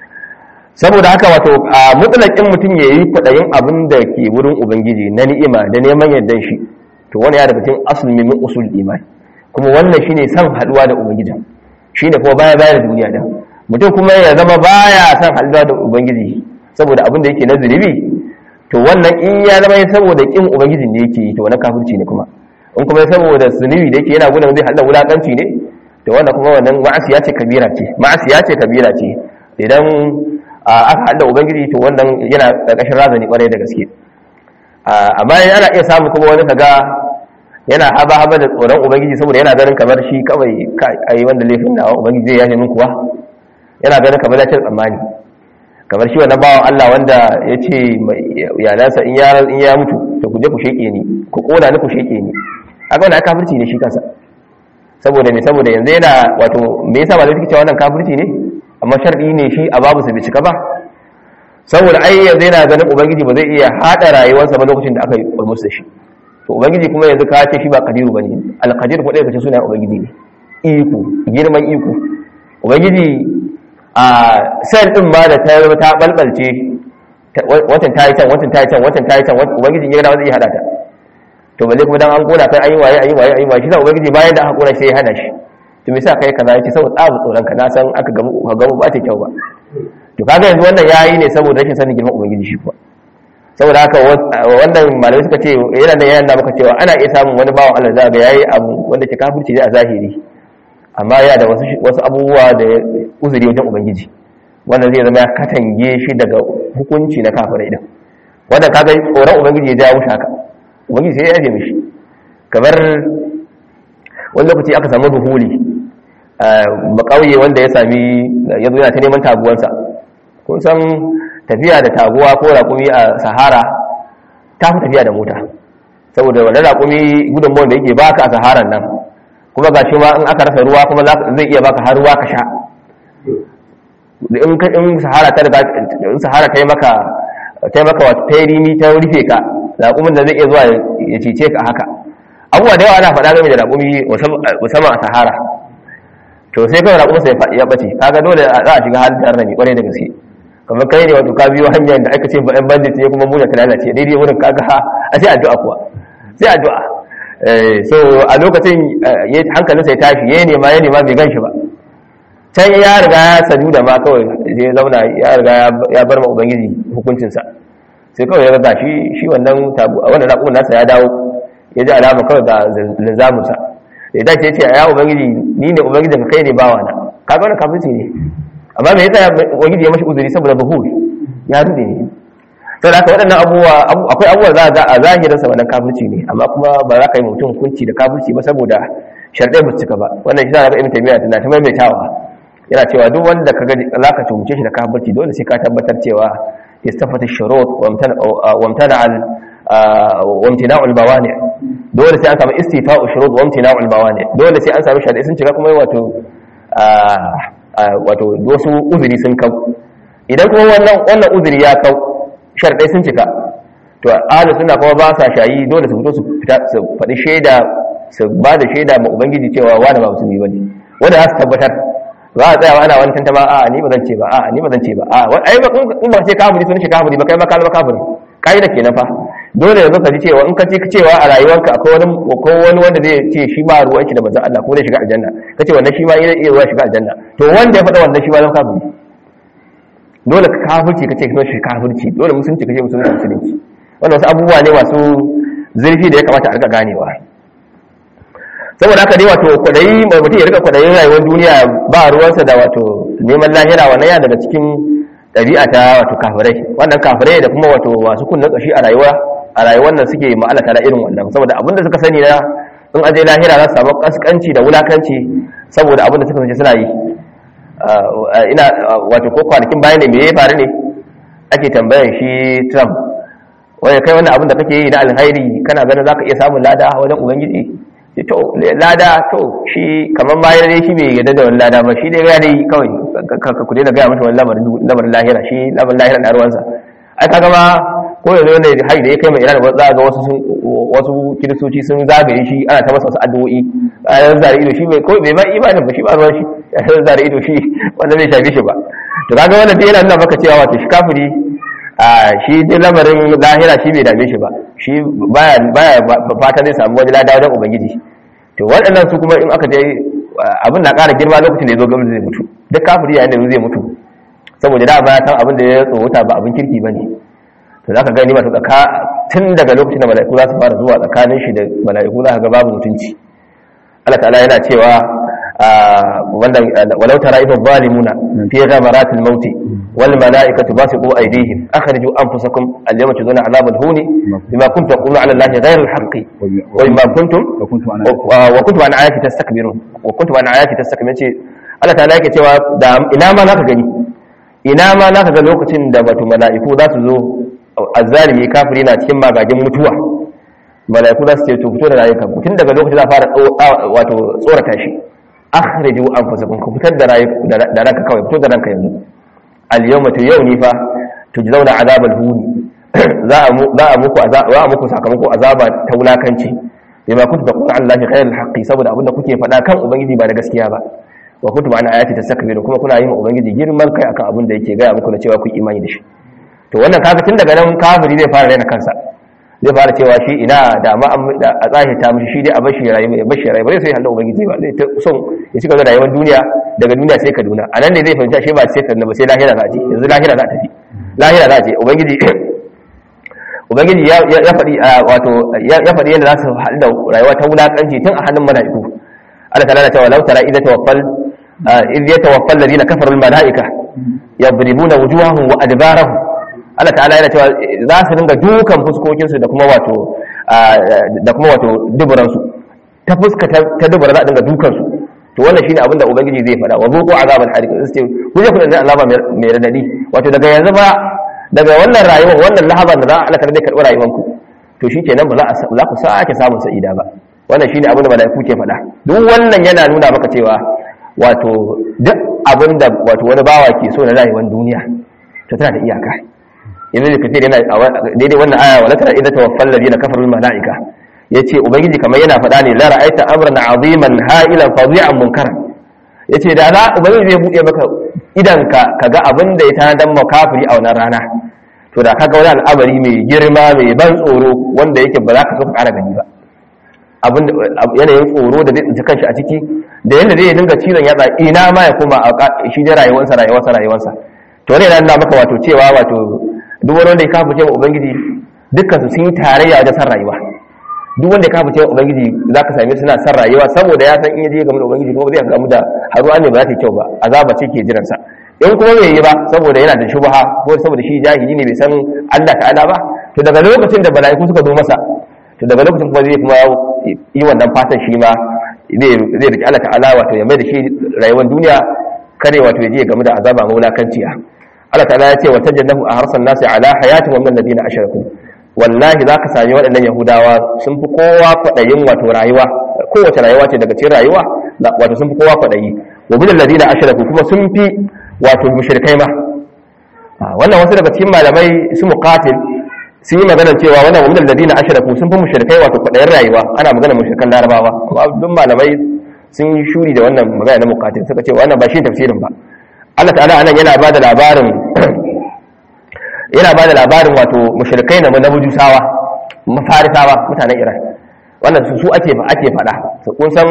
saboda haka wato a mutlaqin mutum yayi kwadayin abin da ke wurin ubangiji na ni'ima da neman yardan shi to wani ya daga cikin asli min usul iman kuma wannan shine san haduwa da ubangiji shine kuma baya baya da duniya da mutum kuma ya zama baya san haduwa da ubangiji saboda abin da yake na zunubi to wannan in ya zama saboda kin ubangijin da yake to wannan kafirci ne kuma in kuma saboda zunubi da yake yana gudun zai hada wulakanci ne to wannan kuma wannan ma'asiya ce kabira ce ma'asiya ce kabira ce idan aka hada ubangiji to wannan yana karkashin razani kwarai da gaske amma ana iya samu kuma wani kaga yana haba haba da tsoron ubangiji saboda yana ganin kamar shi kawai ai wanda laifin nawa ubangiji zai yafe min kuwa yana ganin kamar ya ce tsammani kamar shi wannan bawan Allah wanda ya ce iyalansa in ya mutu to ku je ku sheke ni ku kona ni ku sheke ni aka wannan kafirci ne shi kansa saboda me saboda yanzu yana wato me yasa ba zai cewa wannan kafirci ne amma sharɗi ne shi a babu su bi cika ba saboda ai yanzu yana ganin ubangiji ba zai iya hada rayuwarsa ba lokacin da aka yi musu da shi to ubangiji kuma yanzu ka ce shi ba kadiru bane alqadir ko dai kace sunan ubangiji ne iko girman iko ubangiji a sel din ma da ta ta balbalce wancan ta yi can wancan ta yi can wancan ta yi can ubangiji ya ga zai hada ta to balle kuma dan an kona kai ayi waye ayi waye ayi waye shi da ubangiji bayan da aka kona sai ya hana shi to me yasa kai kaza yace saboda tsabu tsoron ka na san aka gamu ka gamu ba ta kyau ba to kaga yanzu wannan yayi ne saboda rashin sanin girman ubangiji shi kuwa saboda haka wannan malamai suka ce yana da yana maka cewa ana iya samun wani bawan Allah za ga yayi abu wanda ke kafirci ne a zahiri amma ya da wasu wasu abubuwa da uzuri wajen ubangiji wanda zai zama ya katange shi daga hukunci na kafirai din wanda kaga tsoron ubangiji ya jawo shi haka ubangiji sai ya yaje mishi kamar wani lokaci aka samu duhuli ba kauye wanda ya sami ya zo yana ta neman taguwansa kun san tafiya da taguwa ko raƙumi a sahara ta fi tafiya da mota saboda wannan raƙumi gudunmawar da yake baka a saharan nan kuma ga shi ma in aka rasa ruwa kuma zai iya baka har ruwa ka sha in sahara ta daga in sahara ta yi maka ta yi maka wata ta yi rimi ta rufe ka raƙumin da zai iya zuwa ya cece ka haka abubuwa da yawa ana faɗa game da raƙumi musamman a sahara to sai kawai raƙumin sai ya ɓace kaga dole za a shiga halin tare da ni ƙwarai da gaske kamar kai ne wato ka biyo hanyar da aka ce ba 'yan bandit ne kuma muna ta lalace daidai wurin kaga a sai addu'a kuwa sai addu'a so a lokacin hankalinsa ya tashi ya nema ya nema bai gan shi ba can ya riga ya sadu da ma kawai ya zauna ya riga ya bar ma ubangiji hukuncinsa sai kawai ya ga shi shi wannan tabu a wannan raƙumin nasa ya dawo ya ji alama kawai ga linzamunsa da ya dace ya ce ya ubangiji ni ne ubangijin ka kai ne bawa na kaga wannan kafirci ne amma me yasa ubangiji ya mashi uzuri saboda zuhur ya rude ne sai da waɗannan abubuwa akwai abubuwa za ga a zahirin sa wannan kafirci ne amma kuma ba za ka yi mutum hukunci da kafirci ba saboda sharɗai ba su cika ba wannan shi za ga ibn taymiya tana ta maimaitawa yana cewa duk wanda ka gaji za ka tumce shi da kafirci dole sai ka tabbatar cewa istafata shurut wa amtana al wa imtina'ul bawani dole sai an samu istifa'u shurut wa imtina'ul bawani dole sai an samu sharɗai sun cika kuma wato wato wasu uzuri sun kau idan kuma wannan wannan uzuri ya kau sharɗai sun cika to ahlus sunna kuma ba sa shayi dole su fito su fita su faɗi shaida su ba da shaida ma ubangiji cewa wani ba musulmi bane wanda za su tabbatar za a tsaya ana wani tantama a ni ba zan ce ba a ni ba zan ce ba a ai ba in ba ce kafiri sun ce kafiri ba kai ma ka zama kafiri kai da kenan fa dole yanzu ka ji cewa in ka ce cewa a rayuwarka akwai wani ko wani wanda zai ce shi ba ruwan shi da manzon Allah ko zai shiga aljanna kace wannan shi ma yana iya zuwa shiga aljanna to wanda ya faɗa wannan shi ma zama kafiri dole ka kafirci kace kuma shi kafirci dole musulunci kace musulunci musulunci wannan wasu abubuwa ne masu zurfi da ya kamata a rika ganewa saboda haka dai wato kwadayi mai mutum ya rika kwadayin rayuwar duniya ba ruwansa da wato neman lahira wannan yana daga cikin ɗabi'a ta wato kafirai wannan kafirai da kuma wato masu kunnen ƙashi a rayuwa a rayuwar nan suke ma'alata da irin wannan saboda abin da suka sani na in aje lahira za su samu kaskanci da wulakanci saboda abin da suka sace suna yi ina wato ko kwanakin bayan ne me ya faru ne ake tambayan shi Trump wai kai wannan abin da kake yi na alkhairi kana ganin zaka iya samun lada wajen ubangiji to lada to shi kamar ma yana shi bai yadda da wani lada ba shi dai ya dai kawai ku daina gaya masa wani lamarin lahira shi lamarin lahira na ruwansa ai kaga ma ko yanzu wanda hari da ya kai mai iran za ga wasu wasu kiristoci sun zagaye shi ana ta masa wasu addu'o'i a yanzu zare ido shi bai ko bai ma imanin ba shi ba ruwan shi ya san zare ido shi wanda bai shafi shi ba to kaga wannan dai yana nuna maka cewa wato shi kafiri a shi dai lamarin lahira shi bai dame shi ba shi baya baya fata zai samu wani lada wajen ubangiji to waɗannan su kuma in aka je abin na ƙara girma lokacin da ya zo gwamnati zai mutu duk kafiri yayin da zai mutu saboda da ba ya san abin da ya tsohuta ba abin kirki ba ne to za ka gani masu tsaka tun daga lokacin da mala'iku za su fara zuwa tsakanin shi da mala'iku za ka ga babu mutunci Allah ta'ala yana cewa wanda walau tara idza zalimuna fi ghamaratil maut wal mala'ikatu basiqu aydihim akhriju anfusakum al-yawma tujzauna 'adhabal huni bima kuntum taquluna 'ala Allahi ghayra al-haqqi wa bima kuntum wa kuntum an ayati tastakbirun wa kuntum an ayati tastakbirun ce Allah ta'ala yake cewa da ina ma zaka gani ina ma zaka ga lokacin da wato mala'iku za su zo azzalimi kafiri na cikin magagin mutuwa malaiku za su ce to fito da rayuka tun daga lokacin za fara wato tsorata shi akhriju anfusakum ku fitar da rayuka da ranka kawai fito da ranka yanzu al yawma to yau ni fa tujzauna azabal huni za a za a muku za a muku sakamako azaba ta wulakanci bima kuntum taqulu an lahi khairul haqqi saboda abinda kuke faɗa kan ubangiji ba da gaskiya ba wa kuntum an ayati tastakbiru kuma kuna yin ubangiji girman kai akan abin da yake gaya muku na cewa ku imani da shi to wannan kaga tun daga nan kafiri zai fara raina kansa zai fara cewa shi ina da ma a tsahi ta mishi shi dai a bashi rayu ya bashi rayu ba zai sai handa ubangiji ba zai ta son ya cika da rayuwar duniya daga duniya sai kaduna a nan ne zai fahimta shi ba sai kaduna ba sai lahira za a ce yanzu lahira za a tafi lahira za a ce ubangiji ubangiji ya faɗi wato ya faɗi yadda za su haɗu da rayuwa ta wulaƙanci tun a hannun mala'iku Allah ta'ala na cewa law tara idza tawaffal idh yatawaffa alladhina kafaru al mala'ika yadribuna wujuhahum wa adbarahum Allah ta'ala yana cewa za su dinga dukan fuskokin su da kuma wato da kuma wato duburan su ta fuska ta dubura za a dinga dukan su to wannan shine abin da ubangiji zai faɗa wa zuqu azabal hariq sai ku je ku da azaba mai radadi wato daga yanzu ba daga wannan rayuwar wannan lahaban da za a zai karɓi rayuwanku to shi kenan ba za ku sake samun sa'ida ba wannan shi ne abin da mala'iku ke faɗa duk wannan yana nuna maka cewa wato duk abin da wato wani bawa ke so na rayuwar duniya to tana da iyaka yanzu da kafir yana daidai wannan aya wala tara idan tawaffal ladina kafaru mala'ika yace ubangiji kamar yana faɗa ne la ra'aita amran aziman ha'ilan fadhi'an munkaran yace da za ubangiji zai buɗe maka idan ka kaga abin da ya tanadar makafiri a wannan rana to da kaga wani al'amari mai girma mai ban tsoro wanda yake ba za ka so ka ƙara gani ba abin yanayin tsoro da zai tsinci kanshi a ciki da yadda zai dinga cizon yatsa ina ma ya koma a shi da rayuwarsa rayuwarsa rayuwarsa to wani yana nuna maka wato cewa wato duk wani wanda ya kafa cewa ubangiji dukkan su sun yi tarayya wajen san rayuwa duk wanda ya kafa cewa ubangiji za ka same suna san rayuwa saboda ya san in ya je game da ubangiji kuma zai gamu da haruwa ne ba za ta yi kyau ba azaba ce ke jiransa in kuma bai yi ba saboda yana da shubha ko saboda shi jahili ne bai san Allah ta'ala ba to daga lokacin da bala'iku suka zo masa to daga lokacin kuma zai kuma yi wannan fatan shi ma zai zai riki Allah ta'ala wato ya mai da shi rayuwar duniya kare wato ya je game da azaba maulakanciya Allah ta'ala ya ce wa tajannahu a harsan nasi ala hayatin wa min ladina ashraku wallahi za ka sami waɗannan yahudawa sun fi kowa kwaɗayin wato rayuwa kowace rayuwa ce daga cikin rayuwa wato sun fi kowa kwaɗayi wa min ladina ashraku kuma sun fi wato mushrikai ma wannan wasu daga cikin malamai su muqatil sun yi magana cewa wannan wa min ladina ashraku sun fi mushrikai wato kwaɗayin rayuwa ana magana mushrikan larabawa amma duk malamai sun yi shuri da wannan magana na muqatil suka ce wannan ba shi tafsirin ba Allah ta'ala anan yana ba da labarin yana ba da labarin wato mushrikai na na bujusawa mafarisawa mutanen iran wannan su su ake ake fada su kun san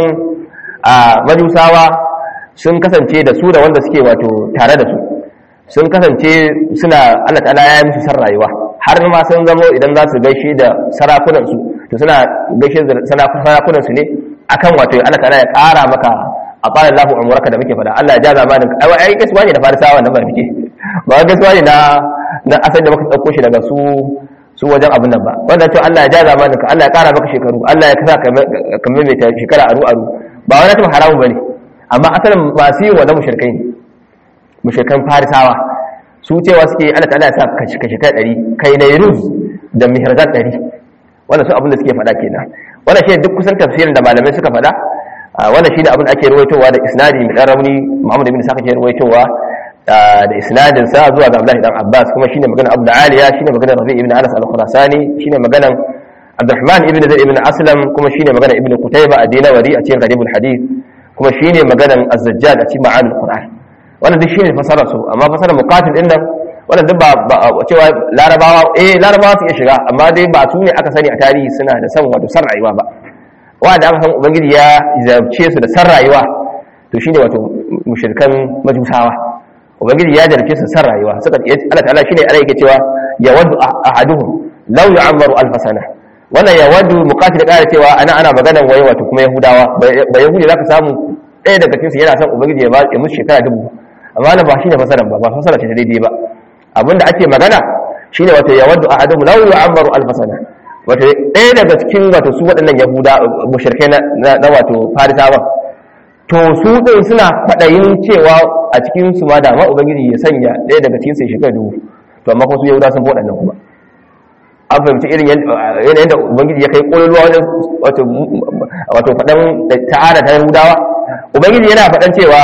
a majusawa sun kasance da su da wanda suke wato tare da su sun kasance suna Allah ta'ala ya musu san rayuwa har ma sun zamo idan za su gaishe da sarakunan su to suna gaishe da sarakunan su ne akan wato Allah ta'ala ya kara maka a qala Allahu umraka da muke fada Allah ya ja zamanin ai ai gaskiya ne da farisawa nan ba muke ba gaskiya ne na na asali da muka ɗauko shi daga su su wajen abin nan ba wanda to Allah ya ja zamanin ka Allah ya ƙara maka shekaru Allah ya kasa ka maimaita shekara aru aru ba wani tun haramu bane amma asalin masu yin wannan mushrikai ne mushrikan farisawa su cewa suke Allah ta'ala ya sa ka shekara ɗari kai na yiruz da mihratan ɗari wannan su abin da suke faɗa kenan wannan shi duk kusan tafsirin da malamai suka faɗa wannan shi ne abin da ake ruwaitowa da isnadi mai ɗan rauni Muhammad ibn Saka ke ruwaitowa da isnadin sa zuwa ga Abdullahi dan Abbas kuma shine maganar Abu Aliya shine maganar Rabi ibn Anas al-Khurasani shine maganar Abdurrahman ibn Zaid ibn Aslam kuma shine maganar Ibn Qutayba ad-Dinawari a cikin Gharibul Hadith kuma shine maganar Az-Zajjad a cikin Ma'anil Qur'an wannan duk shine fasara su amma fasara muqatil din nan wannan duk ba cewa larabawa eh larabawa su iya shiga amma dai ba su ne aka sani a tarihi suna da san wato san rayuwa ba wanda aka san ubangiji ya zabce su da san rayuwa to shine wato mushrikan majusawa ubangiji ya jarce su san rayuwa suka Allah ta'ala shine ana yake cewa ya wadu ahaduhum law yu'ammaru alf sana wannan ya wadu muqatil da cewa ana ana maganan waye wato kuma yahudawa ba yahudi zaka samu ɗaya daga cikin su yana son ubangiji ya ba ya musu shekara dubu amma nan ba shine fasaran ba ba fasara ce daidai ba abinda ake magana shine wato ya wadu ahaduhum law yu'ammaru alf sana wato ɗaya daga cikin wato su waɗannan yahuda mushrikai na wato farisawa to su ɗin suna faɗayin cewa a cikin su ma dama ubangiji ya sanya ɗaya daga cikin sai shekara dubu to amma kuma su yahuda sun fi waɗannan kuma an fahimci irin yanayin da ubangiji ya kai ƙololuwa wajen wato faɗan ta'ada ta yahudawa ubangiji yana faɗan cewa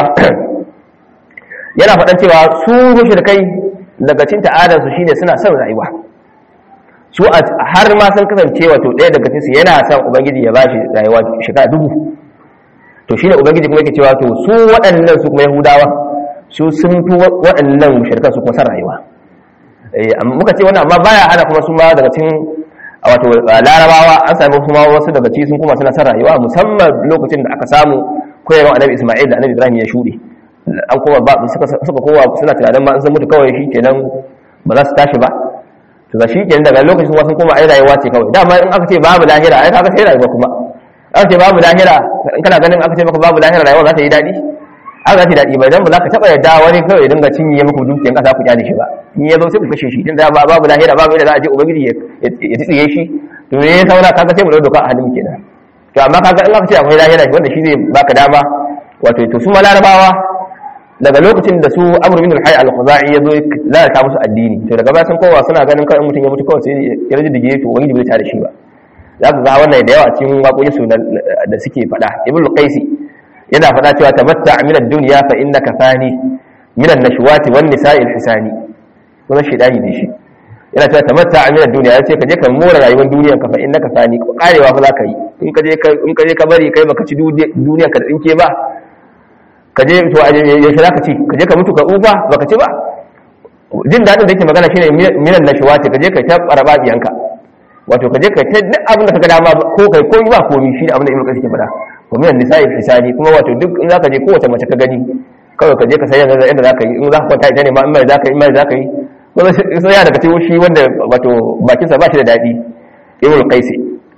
yana faɗan cewa su mushrikai daga cikin ta'adar su shine suna son rayuwa su har ma sun kasance wato ɗaya daga cikin su yana son ubangiji ya bashi rayuwa shekara dubu to shine ubangiji kuma yake cewa to su waɗannan su kuma yahudawa su sun fi waɗannan mushrikan su kuma san rayuwa eh amma muka ce wannan amma baya hana kuma su ma daga cikin wato larabawa an sami kuma wasu daga ci sun kuma suna son rayuwa musamman lokacin da aka samu koyarwa annabi isma'il da annabi ibrahim ya shuɗe an kuma ba suka suka kowa suna tunanin ma an san mutu kawai shi kenan ba za su tashi ba to ga shi kenan daga lokacin wasu kuma ai rayuwa ce kawai dama in aka ce babu lahira ai kaga sai rayuwa kuma aka ce babu lahira in kana ganin aka ce maka babu lahira rayuwa za ta yi daɗi aka za ta yi daɗi ba dan ba za ka taɓa yadda wani kawai dinga cinye muku dukiyan ƙasa ku kyale shi ba in ya zo sai ku kashe shi din da babu lahira babu yadda za a je ubangiji ya tsiye shi to me ya saura kaga sai mu ɗau doka a hannun kenan to amma kaga in aka ce akwai lahira wanda shi zai baka dama wato to su ma larabawa daga lokacin da su amr bin al-hayy al-khuzai ya zo lalata musu addini to daga baya sun kowa suna ganin kawai mutum ya mutu kawai sai ya rage dige to wani bai tare shi ba za ku ga wannan da yawa cikin waƙoƙin su da suke faɗa ibnu qaisi yana faɗa cewa tamatta min ad-dunya fa innaka fani min an-nashwati wan nisa'i al-hisani kuma shedani ne shi yana cewa tamatta min ad-dunya yace ka je ka more rayuwar duniyar ka fa innaka fani karewa fa za ka yi in ka je in ka je ka bari kai baka ci duniyar ka da tsinke ba ka je to yaushe za ka ci ka je ka mutu ka ufa ba ka ci ba jin daɗin da yake magana shine minan na shuwa ka je ka ta baraba biyanka wato ka je ka ta duk abin da ka ga dama ko kai ko ba komi shi da abin da ibnu qasim ke faɗa ko minan nisa'i hisani kuma wato duk in zaka je kowace mace ka gani kawai ka je ka sayar da inda zaka yi in zaka kwanta ita ne ma in mai zaka yi in mai zaka yi kuma sai ya daga cikin shi wanda wato bakinsa ba shi da daɗi ibnu qasim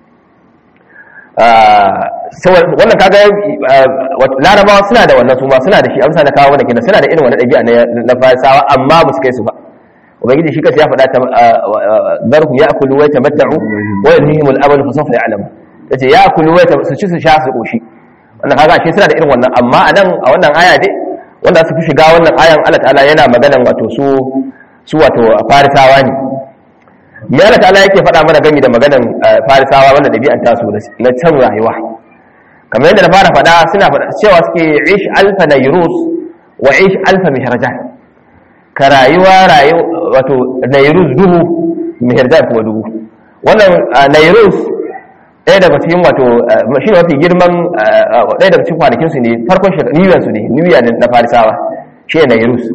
wannan kaga larabawa suna da wannan su ma suna da shi amsa na kawo wannan kenan suna da irin wannan ɗabi'a na farisawa amma ba su kai su ba ubangiji shi kansa ya faɗa ta zarhum ya'kulu wa yatamatta'u wa yanhihim al-amal fa sawfa ya'lamu yace ya'kulu wa su ci su sha su koshi wannan kaga shi suna da irin wannan amma a nan a wannan aya dai wanda su fi shiga wannan ayan Allah ta'ala yana maganan wato su su wato farisawa ne me Allah ta'ala yake faɗa mana gami da maganan farisawa wanda ɗabi'an tasu na can rayuwa kamar yadda na fara faɗa suna faɗa cewa suke ish alfa nairus wa ish alfa mihrajan ka rayuwa rayu wato nairus duhu mihrajan kuma duhu wannan nairus ɗaya daga cikin wato shi ne mafi girman ɗaya daga cikin kwanakin su ne farkon shekaru su ne new year na farisawa shi ne nairus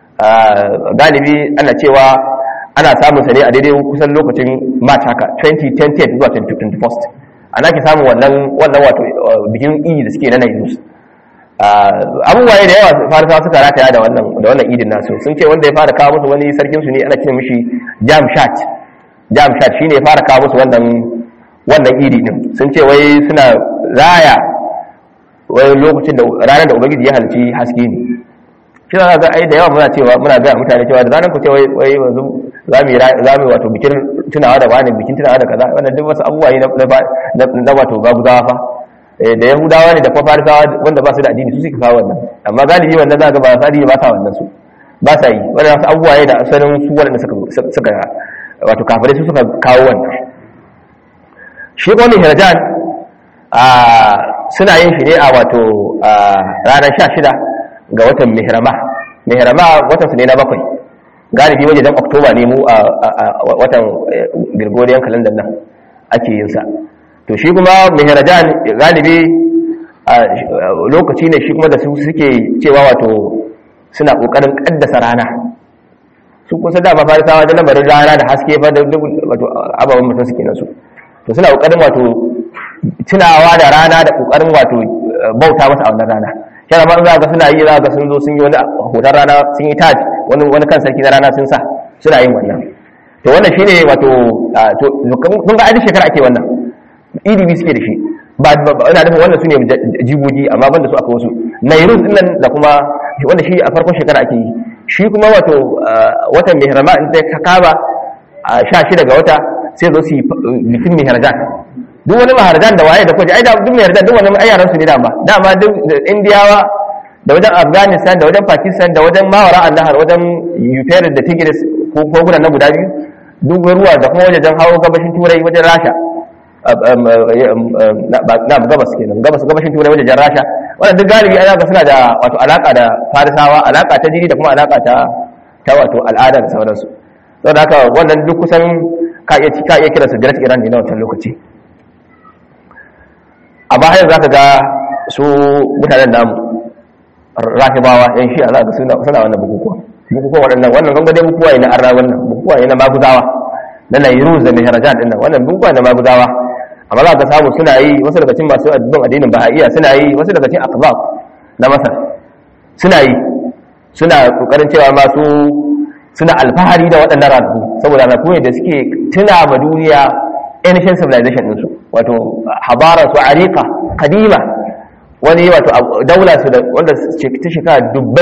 galibi ana cewa ana samun sa ne a daidai kusan lokacin march haka 2010 zuwa 21st ana ke samun wannan wannan wato bikin idi da suke na nairus abubuwa da yawa farisawa suka rataya da wannan da wannan idin nasu sun ce wanda ya fara kawo musu wani sarkin su ne ana kiran mishi jamshat jamshat shine ya fara kawo musu wannan wannan idi din sun ce wai suna raya wai lokacin da ranar da ubangiji ya halci haske ne shi za ga ai da yawa muna cewa muna ga mutane cewa da zanen ku ce wai wai yanzu zamu zamu wato bikin tunawa da wani bikin tunawa da kaza wannan duk wasu abubuwa ne na na wato gabuzawa fa da yahudawa ne da kuma farisawa wanda ba su da addini su suka kawo wannan amma galibi wannan za ga ba sa ba sa wannan su ba sa yi wannan wasu abubuwa ne da asalin su wanda suka suka wato kafirai su suka kawo wannan shi kuma hirajan a suna yin shi ne a wato ranar 16 ga watan mihrama mihrama watan su ne na bakwai galibi waje dan oktoba ne mu a watan gregorian calendar nan ake yin sa to shi kuma mihrajan galibi lokaci ne shi kuma da su suke cewa wato suna kokarin kaddasa rana su kusa da mafarisawa da lamarin rana da haske fa da wato ababen mutum suke nasu to suna kokarin wato tunawa da rana da kokarin wato bauta masa a wannan rana yana ma za ga suna yi za ga sun zo sun yi wani hoton rana sun yi taj wani wani kan sarki na rana sun sa suna yin wannan to wannan shine wato to kun ga aidi shekara ake wannan idi bi suke da shi ba ina nufin wannan sune jigogi amma banda su aka wasu nairus din nan da kuma wanda shi a farkon shekara ake yi shi kuma wato watan mihrama in ta kaba a 16 ga wata sai zo su yi bikin mihrajan duk wani maharajan da waye da kwaje ai da duk mai yarda duk wani ayyaran su ne dama dama duk indiyawa da wajen afghanistan da wajen pakistan da wajen mawara annahar wajen ukraine da tigris ko kogunan na guda biyu duk ruwa da kuma wajen hawo gabashin turai wajen rasha na gabas kenan gabas gabashin turai wajen rasha wannan duk galibi ana ga suna da wato alaka da farisawa alaka ta jini da kuma alaka ta ta wato al'ada da sauransu saboda haka wannan duk kusan ka iya ka iya kiransu great iran ne na wancan lokaci amma har za ka ga su mutanen namu rahibawa yan shi za ga suna suna wannan bukukuwa bukukuwa waɗannan wannan kan dai bukukuwa ne na arna wannan bukukuwa ne na maguzawa na nairuz da mihrajan din nan wannan bukuwa da maguzawa amma za ka samu suna yi wasu daga cikin masu addinin addinin bahaiya suna yi wasu daga cikin akbab na masar suna yi suna kokarin cewa masu suna alfahari da waɗannan ranaku saboda ranaku ne da suke tuna ma duniya ancient civilization ɗinsu wato habara su arika kadima wani wato daula su da wanda ta shekara dubbai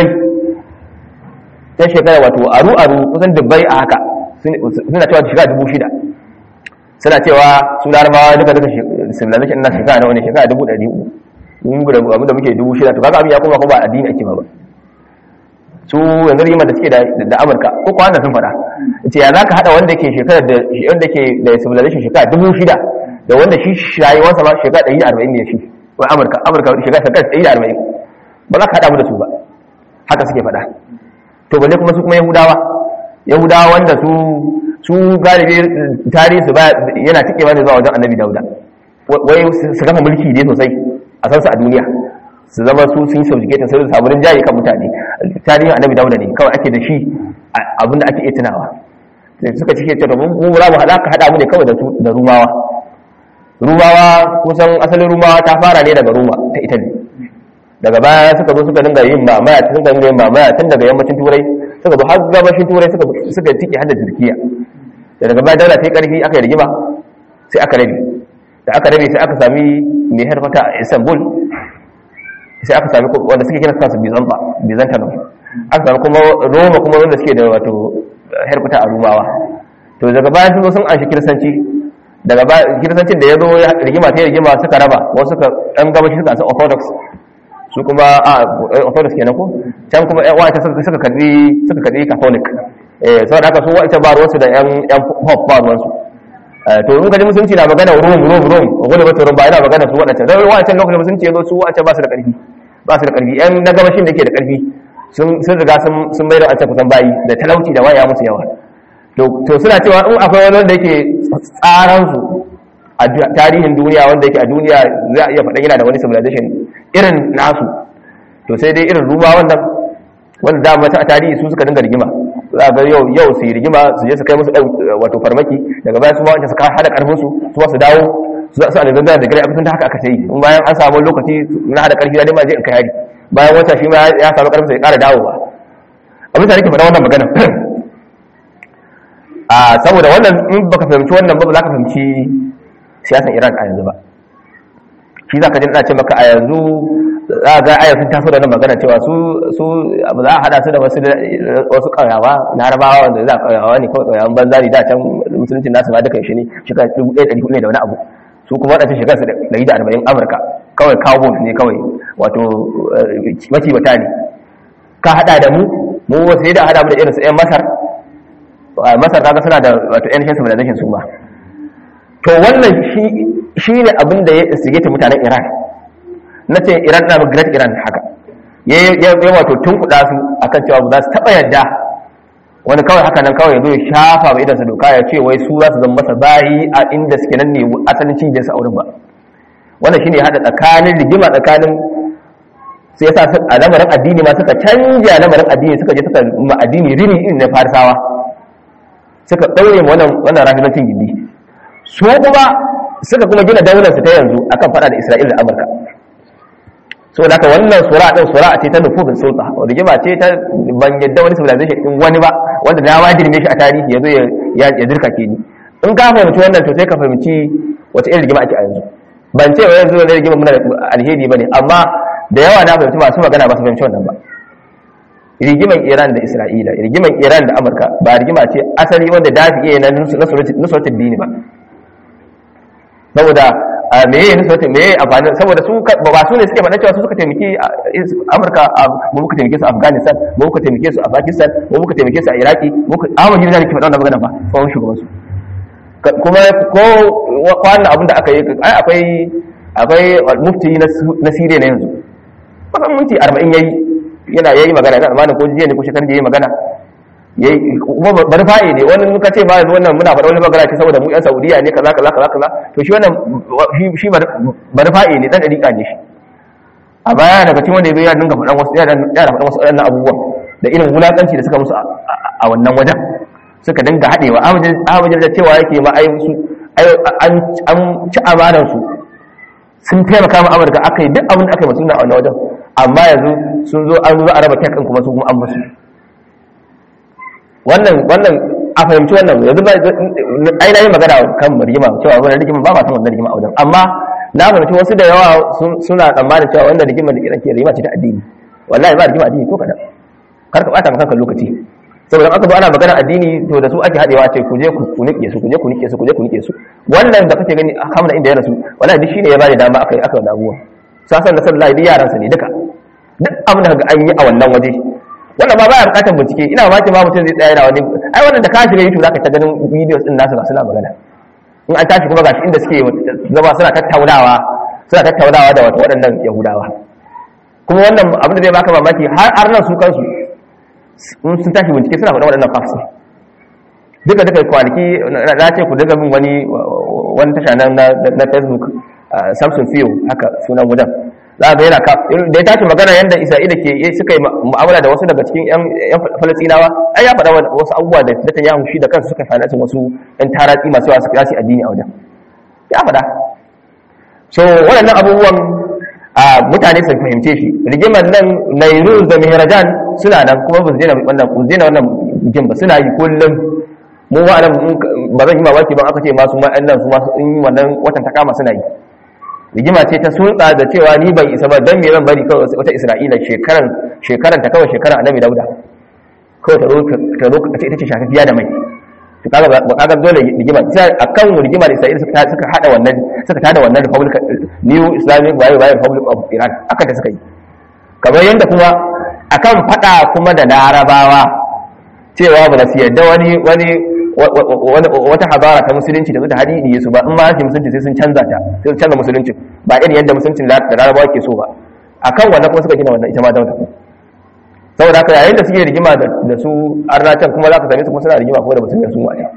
ta shekara wato aru aru kusan dubbai a haka suna cewa ta shekara dubu shida suna cewa su larabawa duka duka civilization na shekara na wani shekara dubu ɗari uku mun gudu abu da muke dubu shida to kaga abin ya kuma kuma addini ake ba ba su yanzu rigimar da suke da amurka ko kuwa sun faɗa ce ya za ka haɗa wanda ke shekara da wanda ke da civilization shekara dubu shida da wanda shi shayuwarsa ma shekara ɗari da arba'in ne shi wai amurka amurka shekara shekara ɗari da arba'in ba za ka haɗa mu da su ba haka suke faɗa to balle kuma su kuma yahudawa yahudawa wanda su su galibi tarihi su ba yana tikewa ne zuwa wajen annabi dauda wai su kafa mulki ne sosai a san su a duniya su zama su sun subjugate sai su samu rinjaye kan mutane tarihin annabi dauda ne kawai ake da shi abinda ake iya tunawa sai suka cike ce mun mu za mu haɗa ka haɗa mu ne kawai da rumawa rumawa kusan asalin rumawa ta fara ne daga ruma ta italy daga baya suka zo suka dinga yin mamaya tun dinga yin mamaya tun daga yammacin turai suka zo har gabashin turai suka suka tike hada turkiya da daga baya daula ta yi karfi aka yi rigima sai aka rabe da aka rabe sai aka sami mai harfata a istanbul sai aka sami wanda suke kira kansu bizanta bizantanum aka sami kuma roma kuma wanda suke da wato harfata a rumawa to daga baya sun zo sun anshi kiristanci daga baya kiristancin da ya zo rigima ta rigima suka raba wasu suka dan gabashi suka san orthodox su kuma a orthodox kenan ko can kuma yan wa'ita suka karbi suka karbi catholic eh saboda haka su wa'ita ba ruwansu da yan yan pop ba ruwansu to in kaji musulunci na magana rum rum rum wani ba rum ba yana magana su waɗancan dan wa'ancan lokacin musulunci yazo su wa'ancan ba su da ƙarfi ba su da ƙarfi yan na gabashin da ke da ƙarfi sun sun riga sun sun bai da wa'ancan kusan bayi da talauci da waya musu yawa to to suna cewa in akwai wani wanda yake tsaran su a tarihin duniya wanda yake a duniya za a iya faɗa yana da wani civilization irin nasu to sai dai irin ruma wannan wanda da mata a tarihi su suka dinga rigima za ga yau yau su yi rigima su je su kai musu wato farmaki daga baya su ma wanda su hada karfin su su su dawo su za su alexander da gare abin da haka aka sai in bayan an samu lokaci na hada karfi da ma je in kai hari bayan wata shi ma ya samu karfin sai ya kara dawowa abin da nake faɗa wannan magana a saboda wannan in baka fahimci wannan ba ba za ka fahimci siyasan Iran a yanzu ba shi za ka jin ce maka a yanzu za a ga aya sun taso da nan magana cewa su su ba za a hada su da wasu wasu ƙauyawa na harabawa wanda za a ƙauyawa ne kawai ƙauyawan banza ne da can musulunci nasu ma duka shi ne shekara dubu ɗaya ɗari hudu ne da wani abu su kuma waɗansu shekara su ɗari da arba'in amurka kawai kawo ne kawai wato macibata ne ka hada da mu mu wasu ne da hada mu da irin su 'yan masar masar kaga suna da wato yan civilization su ma to wannan shi ne abin da ya sigeta mutanen iran na ce iran na great iran haka ya wato tun kuɗa su akan cewa ba za su taɓa yadda wani kawai haka nan kawai ya zo ya shafa ba idansa doka ya ce wai su za su zama masa bayi a inda suke nan ne asalin cibiyar su auren ba wannan shine hada tsakanin rigima tsakanin sai yasa a lamarin addini ma suka canja lamarin addini suka je suka ma addini rini irin na farisawa suka ɗaure wannan wannan rafilancin gindi su kuma suka kuma gina daular su ta yanzu akan fada da Isra'ila da Amurka so da haka wannan sura din sura ce ta nufufin sulta rigima ce ta ban yadda wani civilization din wani ba wanda na wajin ne shi a tarihi yazo ya ya dirka ke ni in ka fahimci wannan to sai ka fahimci wace irin rigima ake a yanzu ban ce wai yanzu wani rigima muna da alheri bane amma da yawa na fahimci masu magana ba su fahimci wannan ba rigiman Iran da Isra'ila rigiman Iran da Amurka ba rigima ce asali wanda dafi iya na nusratul dini ba saboda me yayin nusratul me yayin amfani saboda su ba su ne suke faɗa cewa su suka taimaki Amurka mu muka taimake su a Afghanistan mu muka taimake su a Pakistan mu muka taimake su a Iraki mu muka Ahmad Jirgin ke faɗa wannan magana ba tsawon shugaban su kuma ko wannan abin da aka yi ai akwai akwai mufti na Syria na yanzu kusan minti 40 yayi yana yayi magana ga amaana ko jiya ne ko shekaran da yayi magana yayi kuma bari fa'i ne wani muka ce ba yanzu wannan muna faɗa wani magana ce saboda mu yan Saudiya ne kaza kaza kaza kaza to shi wannan shi bari fa'i ne dan dariƙa ne shi a baya daga cikin wanda ya dinga faɗan wasu yana faɗan wasu waɗannan abubuwan da irin wulaƙanci da suka musu a wannan wajen suka dinga haɗewa ahmad da cewa yake ma ai su an ci amanar su sun taimaka ma amurka aka yi duk abin da aka yi masu a wannan wajen amma yanzu sun zo an zo a raba kyakan kuma su kuma an basu wannan wannan a fahimci wannan yanzu ba ai na yi magana kan rigima cewa wannan rigima ba ma san wannan rigima a wajen amma na fahimci wasu da yawa suna tsammanin cewa wannan rigima da kiran ke rigima ce ta addini wallahi ba rigima addini ko kadan kar ka bata maka lokaci saboda aka zo ana magana addini to da su ake hadewa ce ku je ku nike su ku je ku nike su ku je ku nike su wannan da kake gani hamna inda ya rasu wallahi duk shine ya bada dama aka aka wannan abuwa sasan da sallallahu alaihi yaran sa ne duka duk abin da kaga an yi a wannan waje wannan ba baya bukatar bincike ina ma ce ma mutum zai tsaya yana wani ai wannan da ka shiga YouTube zaka ta ganin videos din nasu suna magana in an tashi kuma gashi inda suke zama suna tattaunawa suna tattaunawa da wato waɗannan yahudawa kuma wannan abin da zai baka mamaki har har nan su kansu sun tashi bincike suna faɗa waɗannan facts duka duka kwanaki na ce ku daga min wani wani tasha na facebook samson fiyo haka sunan wajen za ga yana da ya tashi magana yadda isra'ila ke suka yi mu'amala da wasu daga cikin yan falastinawa ai ya faɗa wasu abubuwa da da yahu shi da kansu suka fanatin wasu yan taratsi masu wasu kirasi addini a wajen ya faɗa so waɗannan abubuwan mutane sun fahimce shi rigimar nan nairuz da mihrajan suna nan kuma ba su daina wannan ba daina wannan rigim ba suna yi kullum mu wa nan ba zan yi mamaki ba aka ce masu ma'an nan su masu in wannan watan ta kama suna yi rigima ce ta sulɗa da cewa ni ban isa ba dan me zan bari kawai wata isra'ila shekaran shekaran ta kawai shekaran annabi dauda kawai ta zo ta zo ita ce shafiya da mai to kaga ba kaga dole rigima sai akan rigima da isra'ila suka suka hada wannan suka tada wannan republic new islamic waye waye republic of iran aka da suka yi kamar yanda kuma akan fada kuma da larabawa cewa ba su yadda wani wani wata habara ta musulunci da ta hadidi su ba in ma shi musulunci sai sun canza ta sai sun canza musulunci ba irin yadda musulunci da larabawa ke so ba akan wannan kuma suka gina wannan ita ma dauda saboda haka yayin da suke rigima da su arnacin kuma za ka same su kuma suna rigima kuma da musulmi sun waye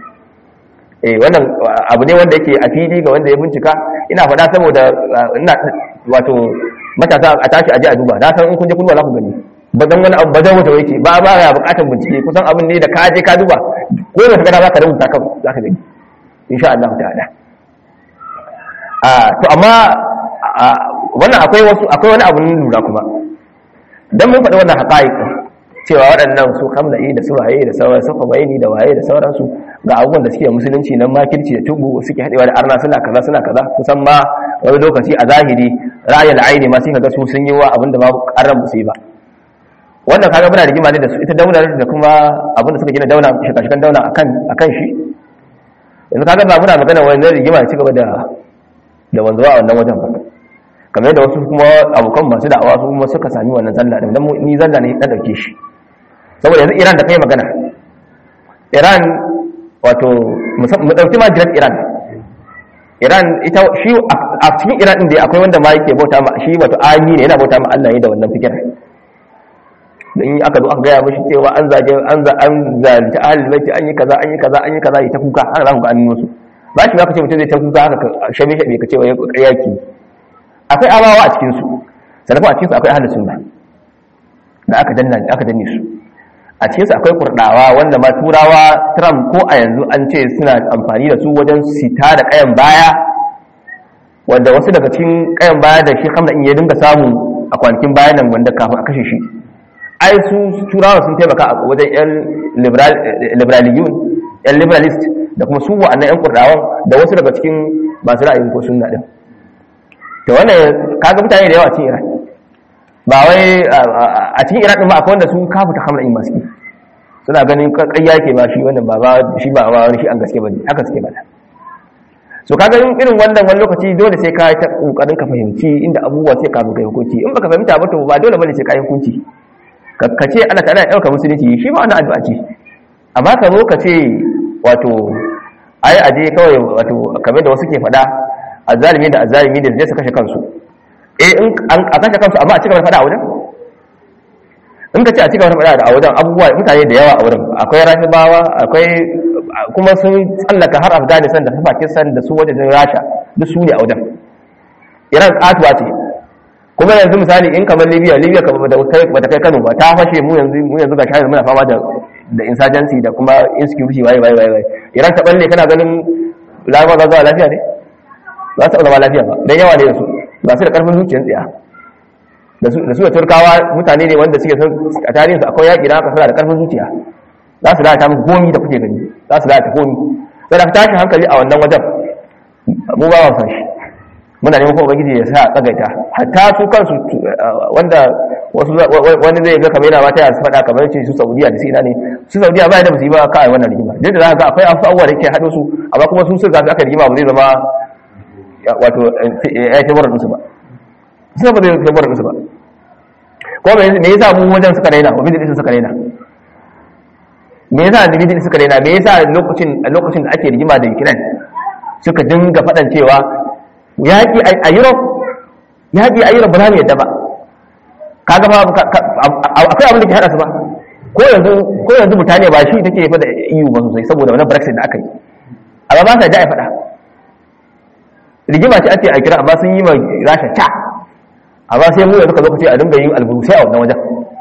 eh wannan abu ne wanda yake a fili ga wanda ya bincika ina faɗa saboda ina wato matasa a tashi aje a duba na san in kun je kun za ku gani ba dan wani abu ba zan wuce yake ba ba ya bukatar bincike kusan abin ne da ka je ka duba ko da kaga za ka rubuta kan za ka gani insha Allah ta'ala a to amma wannan akwai wasu akwai wani abu lura kuma dan mun faɗi wannan haƙa'iq cewa waɗannan su kamla'i da su waye da sauran su bayani da waye da sauransu ga abubuwan da suke musulunci nan makirci da tubu suke haɗewa da arna suna kaza suna kaza kusan ma wani lokaci a zahiri ra'ayil aini ma sai kaga su sun yi wa abinda ma ƙarar musu yi ba wannan kaga muna rigima ne da su ita daular da kuma abinda suka gina daula shikashikan daula akan akan shi yanzu kaga ba muna magana wani rigima ci gaba da da wanzuwa a wannan wajen ba kamar yadda wasu kuma abokan masu da'awa su kuma suka sami wannan zalla din dan ni zalla ne na dauke shi saboda yanzu Iran da kai magana Iran wato mu dauki ma jiran Iran Iran ita shi a cikin Iran din da akwai wanda ma yake bauta ma shi wato ami ne yana bauta ma Allah ne da wannan fikir in aka zo aka gaya mishi cewa an zage an za an zalunci ahlul baiti an yi kaza an yi kaza an yi kaza yi ta kuka haka za ku ga an musu ba shi ba ka ce mutum zai ta kuka haka shabe shabe ka ce wa yaki akwai amawa a cikinsu sannan a cikinsu akwai ahalin sunna da aka danna aka danne su a cikinsu akwai kurdawa wanda ma turawa trump ko a yanzu an ce suna amfani da su wajen sita da kayan baya wanda wasu daga cikin kayan baya da shi hamda in ya dinga samu a kwanakin bayan nan wanda kafin a kashe shi ai su turawa sun taimaka a wajen yan liberaliyun yan liberalist da kuma su wa'annan yan kurdawan da wasu daga cikin masu ra'ayin ko sunna din to wannan kaga mutane da yawa cikin Iran ba wai a cikin Iran din ba akwai wanda su kafu ta hamla in masu suna ganin ƙarya yake ba shi wannan ba ba shi ba ba wani shi an gaske bane haka suke bada so kaga in irin wannan wani lokaci dole sai ka ta kokarin ka fahimci inda abubuwa sai ka kai hukunci in baka fahimta ba to ba dole bane sai ka yi hukunci ka ce Allah ta'ala ya dauka musulunci shi ma wannan addu'a ce amma ka zo ka ce wato ai aje kawai wato kamar da wasu ke faɗa azalimi da azalimi da zai su kashe kansu eh in a kashe kansu amma a cigaba da fada a wajen in ka ce a cigaba da fada a wajen abubuwa mutane da yawa a wurin akwai rahibawa akwai kuma sun tsallaka har afghanistan da pakistan da su wajen rasha duk su ne a wajen iran katuwa ce kuma yanzu misali in kamar libya libya kamar bata kai kano ba ta fashe mu yanzu mu yanzu ga shahar muna fama da da insurgency da kuma insecurity waye waye waye iran ta balle kana ganin larabawa za su lafiya ne ba su zama lafiya ba dan yawa ne da su ba su da karfin zuciyar tsiya da su da su da turkawa mutane ne wanda suke a tarihinsu akwai yaƙi da aka suna da karfin zuciya za su lalata muku komi da kuke gani za su lalata komi sai da tashi hankali a wannan wajen mu ba wa san shi muna neman kuma ubangiji ya sa tsagaita hatta su kansu wanda wasu wani zai ga kamar yana mata ya su faɗa kamar ce su saudiya da su ina ne su saudiya ba da ba su yi ba ka wannan rigima duk da za ka ga akwai abubuwa da ke haɗo su amma kuma su sun zafi aka rigima ba zai zama wato ya ce murar musu ba sai ba zai ce murar musu ba ko me yasa mu wajen suka raina wa bidin suka raina me yasa da bidin suka raina me yasa lokacin lokacin da ake rigima da Ukraine suka dinga faɗan cewa yaƙi a Europe yaƙi a Europe ba za mu yadda ba kaga ba akwai abin da ke hada su ba ko yanzu ko yanzu mutane ba shi take fa da EU ba sosai saboda wannan Brexit da aka yi amma ba sa da faɗa rigima ce ake a kira amma sun yi ma rasha ca amma sai mu yanzu ka zo ka ce a dinga yin alburusai a wannan wajen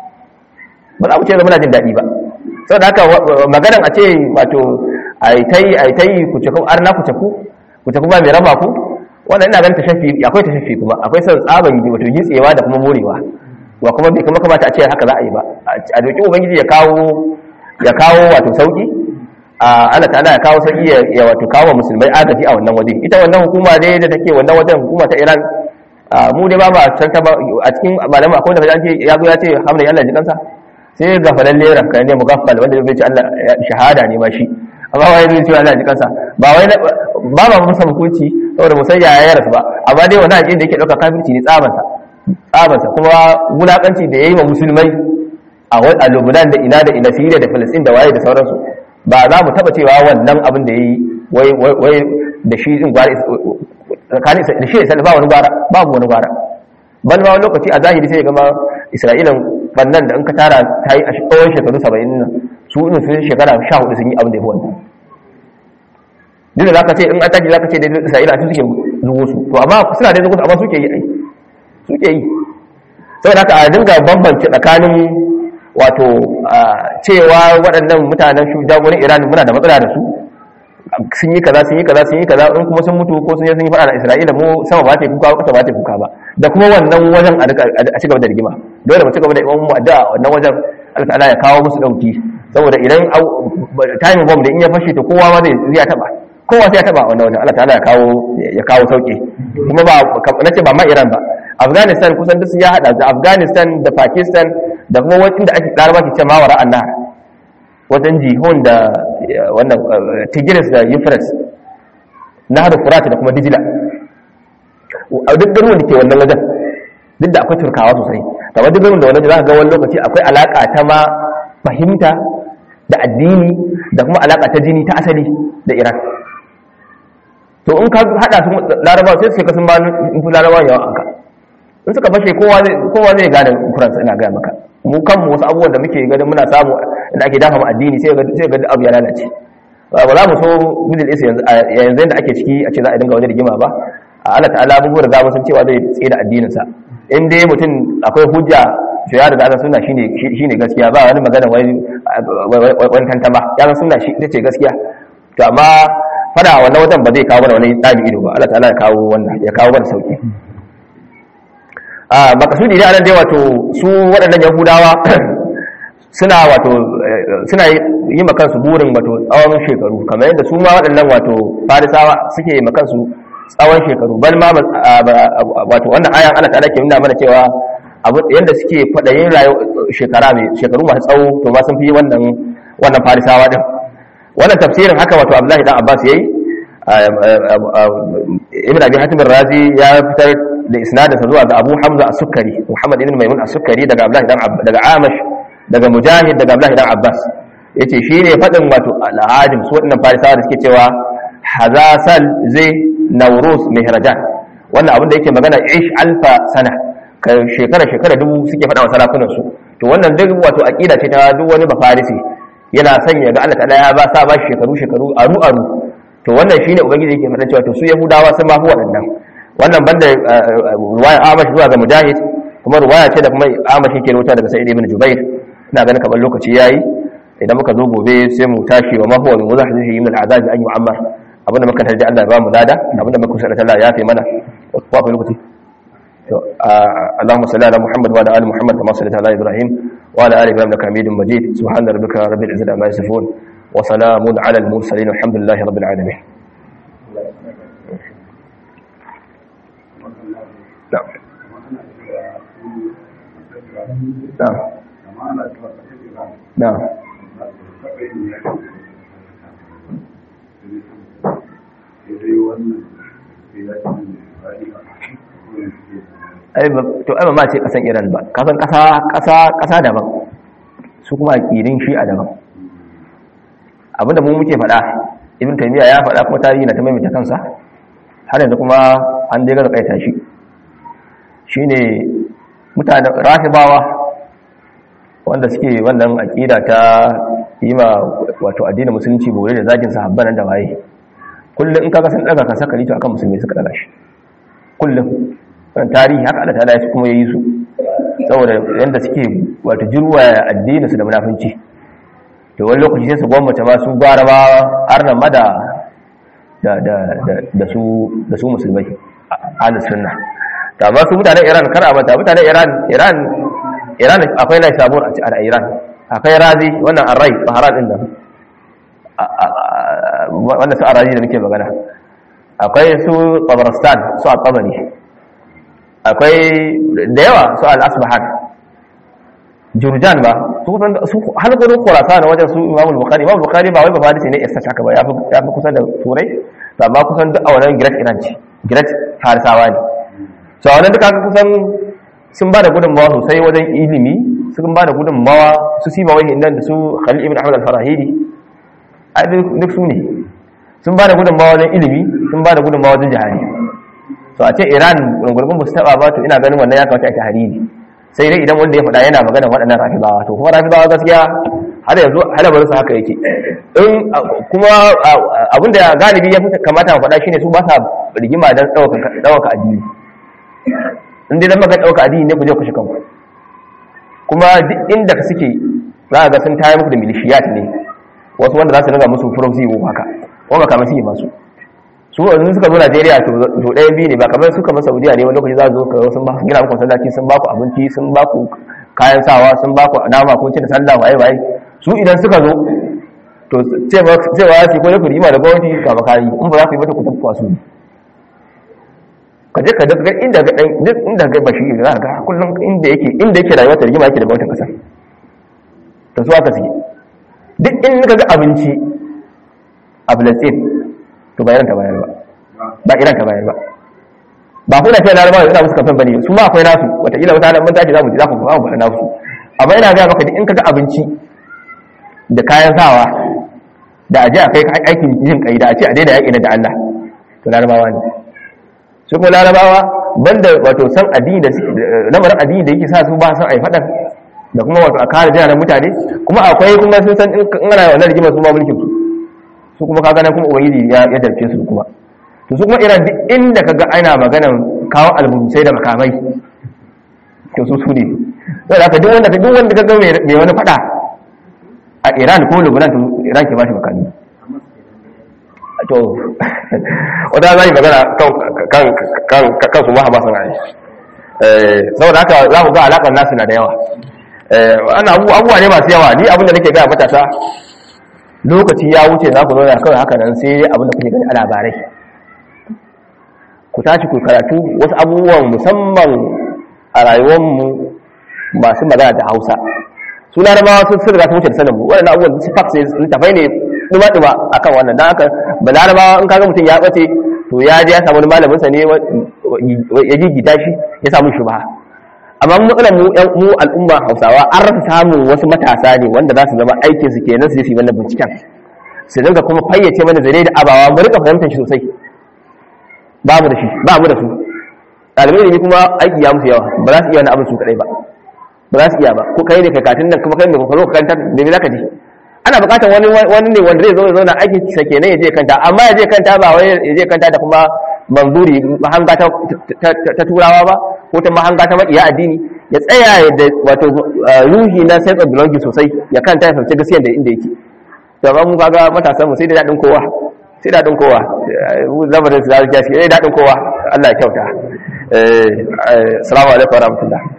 ba za mu ce muna jin daɗi ba saboda haka maganan a ce wato a yi ta yi a yi ta yi ku ce ku arna ku ce ku ku ce ku ba mai raba ku wannan ina ganin tashafi akwai tashafi kuma akwai son tsaban yi wato gitsewa da kuma morewa wa kuma bai kuma kamata a ce haka za a yi ba a doki ubangiji ya kawo ya kawo wato sauki a Allah ta'ala ya kawo sauki ya wato kawo musulmai agaji a wannan waje ita wannan hukuma dai da take wannan wajen hukuma ta Iran mu dai ba ba san ta ba a cikin malama akwai da kaje ya zo ya ce hamdan Allah ji kansa sai gafalan lera kai ne mugaffal wanda zai ce Allah shahada ne ma shi amma wai zai ce Allah ji kansa ba wai ba ba musa hukunci saboda musayya ya rasu ba amma dai wannan ajin da yake dauka kafirci ne tsabansa tsabansa kuma wulakanci da yayi wa musulmai a Lebanon da ina da ina Syria da Palestine da waye da sauransu ba za mu taba cewa wannan abin da yayi wai wai da shi din gwara tsakanin da shi da ba wani gwara babu wani gwara bal ma wani lokaci a zahiri sai ga ma Isra'ilan bannan da in ka tara ta yi a tsawon shekaru 70 nan su in su shekara 14 sun yi abin da ya fi wannan duk da zaka ce in an tashi zaka ce da Isra'ila su suke zuwo su to amma suna da zuwo amma suke yi ai suke yi saboda haka a dinga bambance tsakanin wato cewa waɗannan mutanen shugabannin Iran muna da matsala da su sun yi kaza sun yi kaza sun yi kaza in kuma sun mutu ko sun yi sun yi fada da Isra'ila mu sama ba ta kuka ba kasa ba ta kuka ba da kuma wannan wajen a ci gaba da rigima dole mu ci gaba da imam mu addu'a wannan wajen Allah ta'ala ya kawo musu dauki saboda idan time bomb da in ya fashe to kowa ma zai zai taba kowa sai ya taba wannan wajen Allah ta'ala ya kawo ya kawo sauki kuma ba nace ba ma Iran ba Afghanistan kusan duk ya hada da Afghanistan da Pakistan da kuma wani inda ake karaba ke ce mawara annahar wajen jihon da wannan tigris da euphrates na hada furata da kuma dijila a duk garuwan da ke wannan wajen duk da akwai turkawa sosai da wajen garuwan da wannan za ka ga wani lokaci akwai alaka ta ma fahimta da addini da kuma alaka ta jini ta asali da iran to in ka hada su larabawa sai suke kasan ba in fi larabawa yawan anka in suka fashe kowa zai gane kuransa ina gaya maka mu kanmu wasu abubuwan da muke ganin muna samu da ake dafa addini sai ga sai ga abu ya lalace ba za mu so middle east yanzu yanzu da ake ciki a ce za a dinga wani rigima ba Allah ta'ala mun riga mun san cewa zai tsaye da addinin sa in dai mutum akwai hujja to ya riga san sunna shine shine gaskiya ba wani magana wai wani tantama ya san sunna shi ce gaskiya to amma fada wannan wajen ba zai kawo mana wani tsari ido ba Allah ta'ala ya kawo wannan ya kawo mana sauki a makasudi ne anan dai wato su waɗannan yahudawa suna wato suna yi makansu burin wato tsawon shekaru kamar yadda su ma waɗannan wato farisawa suke yi makansu tsawon shekaru bal ma wato wannan ayan Allah ta'ala ke nuna mana cewa abu yadda suke kwaɗayin shekara mai shekaru masu tsawo to ma sun fi wannan wannan farisawa din wannan tafsirin haka wato Abdullahi dan Abbas yayi ibn abi hatim razi ya fitar da isnadinsa zuwa ga abu hamza as-sukkari muhammad ibn maimun as-sukkari daga abdullahi dan daga amash daga mujahid daga abdullahi dan abbas yace shine fadin wato al-ajim su wadannan farisawa da suke cewa hazasal zai nauruz mihrajan wannan abin da yake magana ish alfa sana ka shekara shekara dubu suke fada wa sarakunan su to wannan duk wato aqida ce ta duk wani bafarisi yana sanya ga Allah ta'ala ya ba sa ba shekaru shekaru aru aru to wannan shine ubangiji yake faɗa cewa to su yahudawa sun ma fi waɗannan wannan banda ruwaya amash zuwa ga mujahid kuma ruwaya ce da kuma amash yake rubuta daga sa'id ibn jubair ina ganin kamar lokaci yayi idan muka zo gobe sai mu tashi wa mahuwa min muzahzihi min al'azab an yu'ammar abinda muka tarji Allah ya ba mu lada abinda muka kusa Allah ya fi mana ko akwai lokaci to Allahumma salli ala Muhammad wa ala ali Muhammad kama sallaita ala Ibrahim wa ala ali Ibrahim innaka Hamidum Majid subhana rabbika rabbil izzati amma yasifun wa salamun ala al mursalin walhamdulillahi rabbil alamin نعم نعم نعم ai to ai ba ma ce kasan Iran ba kasan kasa kasa kasa daban su kuma akidin shi a daban abinda mu muke faɗa ibn taymiya ya faɗa kuma tarihi na ta maimaita kansa har yanzu kuma an dai ga kaita shi shine mutanen rahibawa wanda suke wannan akida ta yi ma wato addinin musulunci bore da zagin sahabban da waye kullum in kaga sun daga ka saka lito akan musulmi suka daga shi kullum wannan tarihi haka Allah ta'ala ya kuma yayi su saboda yanda suke wato jirwa addinin su da munafinci to wani lokaci sai su gwamnati ma su gara ma arnan ma da da da da su da su musulmai ahlus sunna da ba su mutanen Iran kar a mata mutanen Iran Iran Iran akwai lai sabur a cikin Iran akwai razi wannan arrai baharan din nan wannan su arazi da nake magana akwai su Tabaristan su al-Tabari akwai da yawa su al-Asbahan Jurjan ba su kusan su har gurin Khurasan wajen su Imam Bukhari Imam Bukhari ba wai ba hadisi ne isa haka ba ya fi kusa da Turai amma kusan duk a wannan Great Iran ce Great Farisawa ne so wannan duka kusan sun ba da gudunmawa sosai wajen ilimi sun ba da gudunmawa su sima wani nan da su khalil ibn ahmad al-farahidi a duk su ne sun ba da gudunmawa wajen ilimi sun ba da gudunmawa wajen jihari so a ce iran gurgurbin ba su taba ba to ina ganin wannan ya kawata a jihari sai dai idan wanda ya faɗa yana magana waɗannan rafibawa to kuma rafibawa gaskiya har yanzu halabar su haka yake in kuma abin da galibi ya fi kamata mu faɗa shine su ba sa rigima don ɗaukaka addini in dai zama ga ɗauka addini ne ku je ku shi kanku kuma duk inda ka suke za ga sun tayar muku da milishiyat ne wasu wanda za su ringa musu furosi ko haka kuma kamar su yi masu su wanzu suka zo Najeriya to ɗaya biyu ne ba kamar su kamar Saudiya ne wani lokaci za su zo kawai sun ba su gina muku masallaci sun ba ku abinci sun ba ku kayan sawa sun ba ku nama kun ci da sallah waye waye su idan suka zo to cewa su ko ya ku rima da gwamnati ka makari in ba za ku yi mata ku tafi kwasu ne ka je ka daga inda ga duk inda ga bashi za ka kullum inda yake inda yake rayuwa ta rigima yake da gwamnatin kasa ta zuwa ka sige duk in ka ga abinci a Filistin to ba iran ta bayar ba ba iran ta bayar ba ba kuna ce larabawa yana musu kafin bane su ma akwai nasu wataƙila wata nan mun tashi za mu ji za ku ba mu faɗa nasu amma ina ga maka duk in ka ga abinci da kayan sawa da aje a kai aikin yin kai da a ce a daina yaƙi da Allah to larabawa ne su kuma larabawa banda wato san addini da lamarin addini da yake sa su ba san ai fadan da kuma wato a kare jina mutane kuma akwai kuma sun san in ana wannan rigimar su ma mulkin su su kuma kaga nan kuma ubangiji ya ya darce su kuma to su kuma iran duk inda kaga ana maganan kawo albusai da makamai to su su ne sai haka duk wanda duk wanda kaga mai wani fada a iran ko lebanon to iran ke ba shi makami to wata zai magana kan su maha masu rai saboda haka za ku ga alaƙar nasu na da yawa ana abubuwa ne masu yawa ni abinda nake gaya matasa lokaci ya wuce za ku zauna kawai haka nan sai abinda kuke gani a labarai ku tashi ku karatu wasu abubuwan musamman a rayuwarmu masu magana da hausa su larabawa sun riga sun wuce da sanin mu waɗannan abubuwan su fax ne tafai ne duma-duma akan wannan don haka ba larabawa in kaga mutum ya ɓace to ya je ya samu malaminsa ne ya gigita shi ya samu shubha amma matsalar mu yan mu al'umma hausawa an rasa samun wasu matasa ne wanda za su zama aikin su kenan su yi wannan binciken su dinga kuma fayyace mana zare da abawa mu rika fahimtar shi sosai babu da shi babu da su ɗalibai ne kuma aiki ya musu yawa ba za su iya wani abin su kaɗai ba ba za su iya ba ko kai ne kai katin nan kuma kai ne ka zo ka kanta da me za ka ji ana bukatar wani wani ne wanda zai zo zauna aikin sa kenan ya je kanta amma ya je kanta ba wai ya je kanta da kuma manzuri mahanga ta, ta, turawa ba ko ta mahanga ta maƙiya addini ya tsaya da wato ruhi na sense of belonging sosai ya kanta ya fahimci gaskiya da inda yake to ba mu kaga matasan mu sai da dadin kowa sai dadin kowa lamarin su zai gaskiya sai dadin kowa Allah ya kyauta eh assalamu alaikum warahmatullahi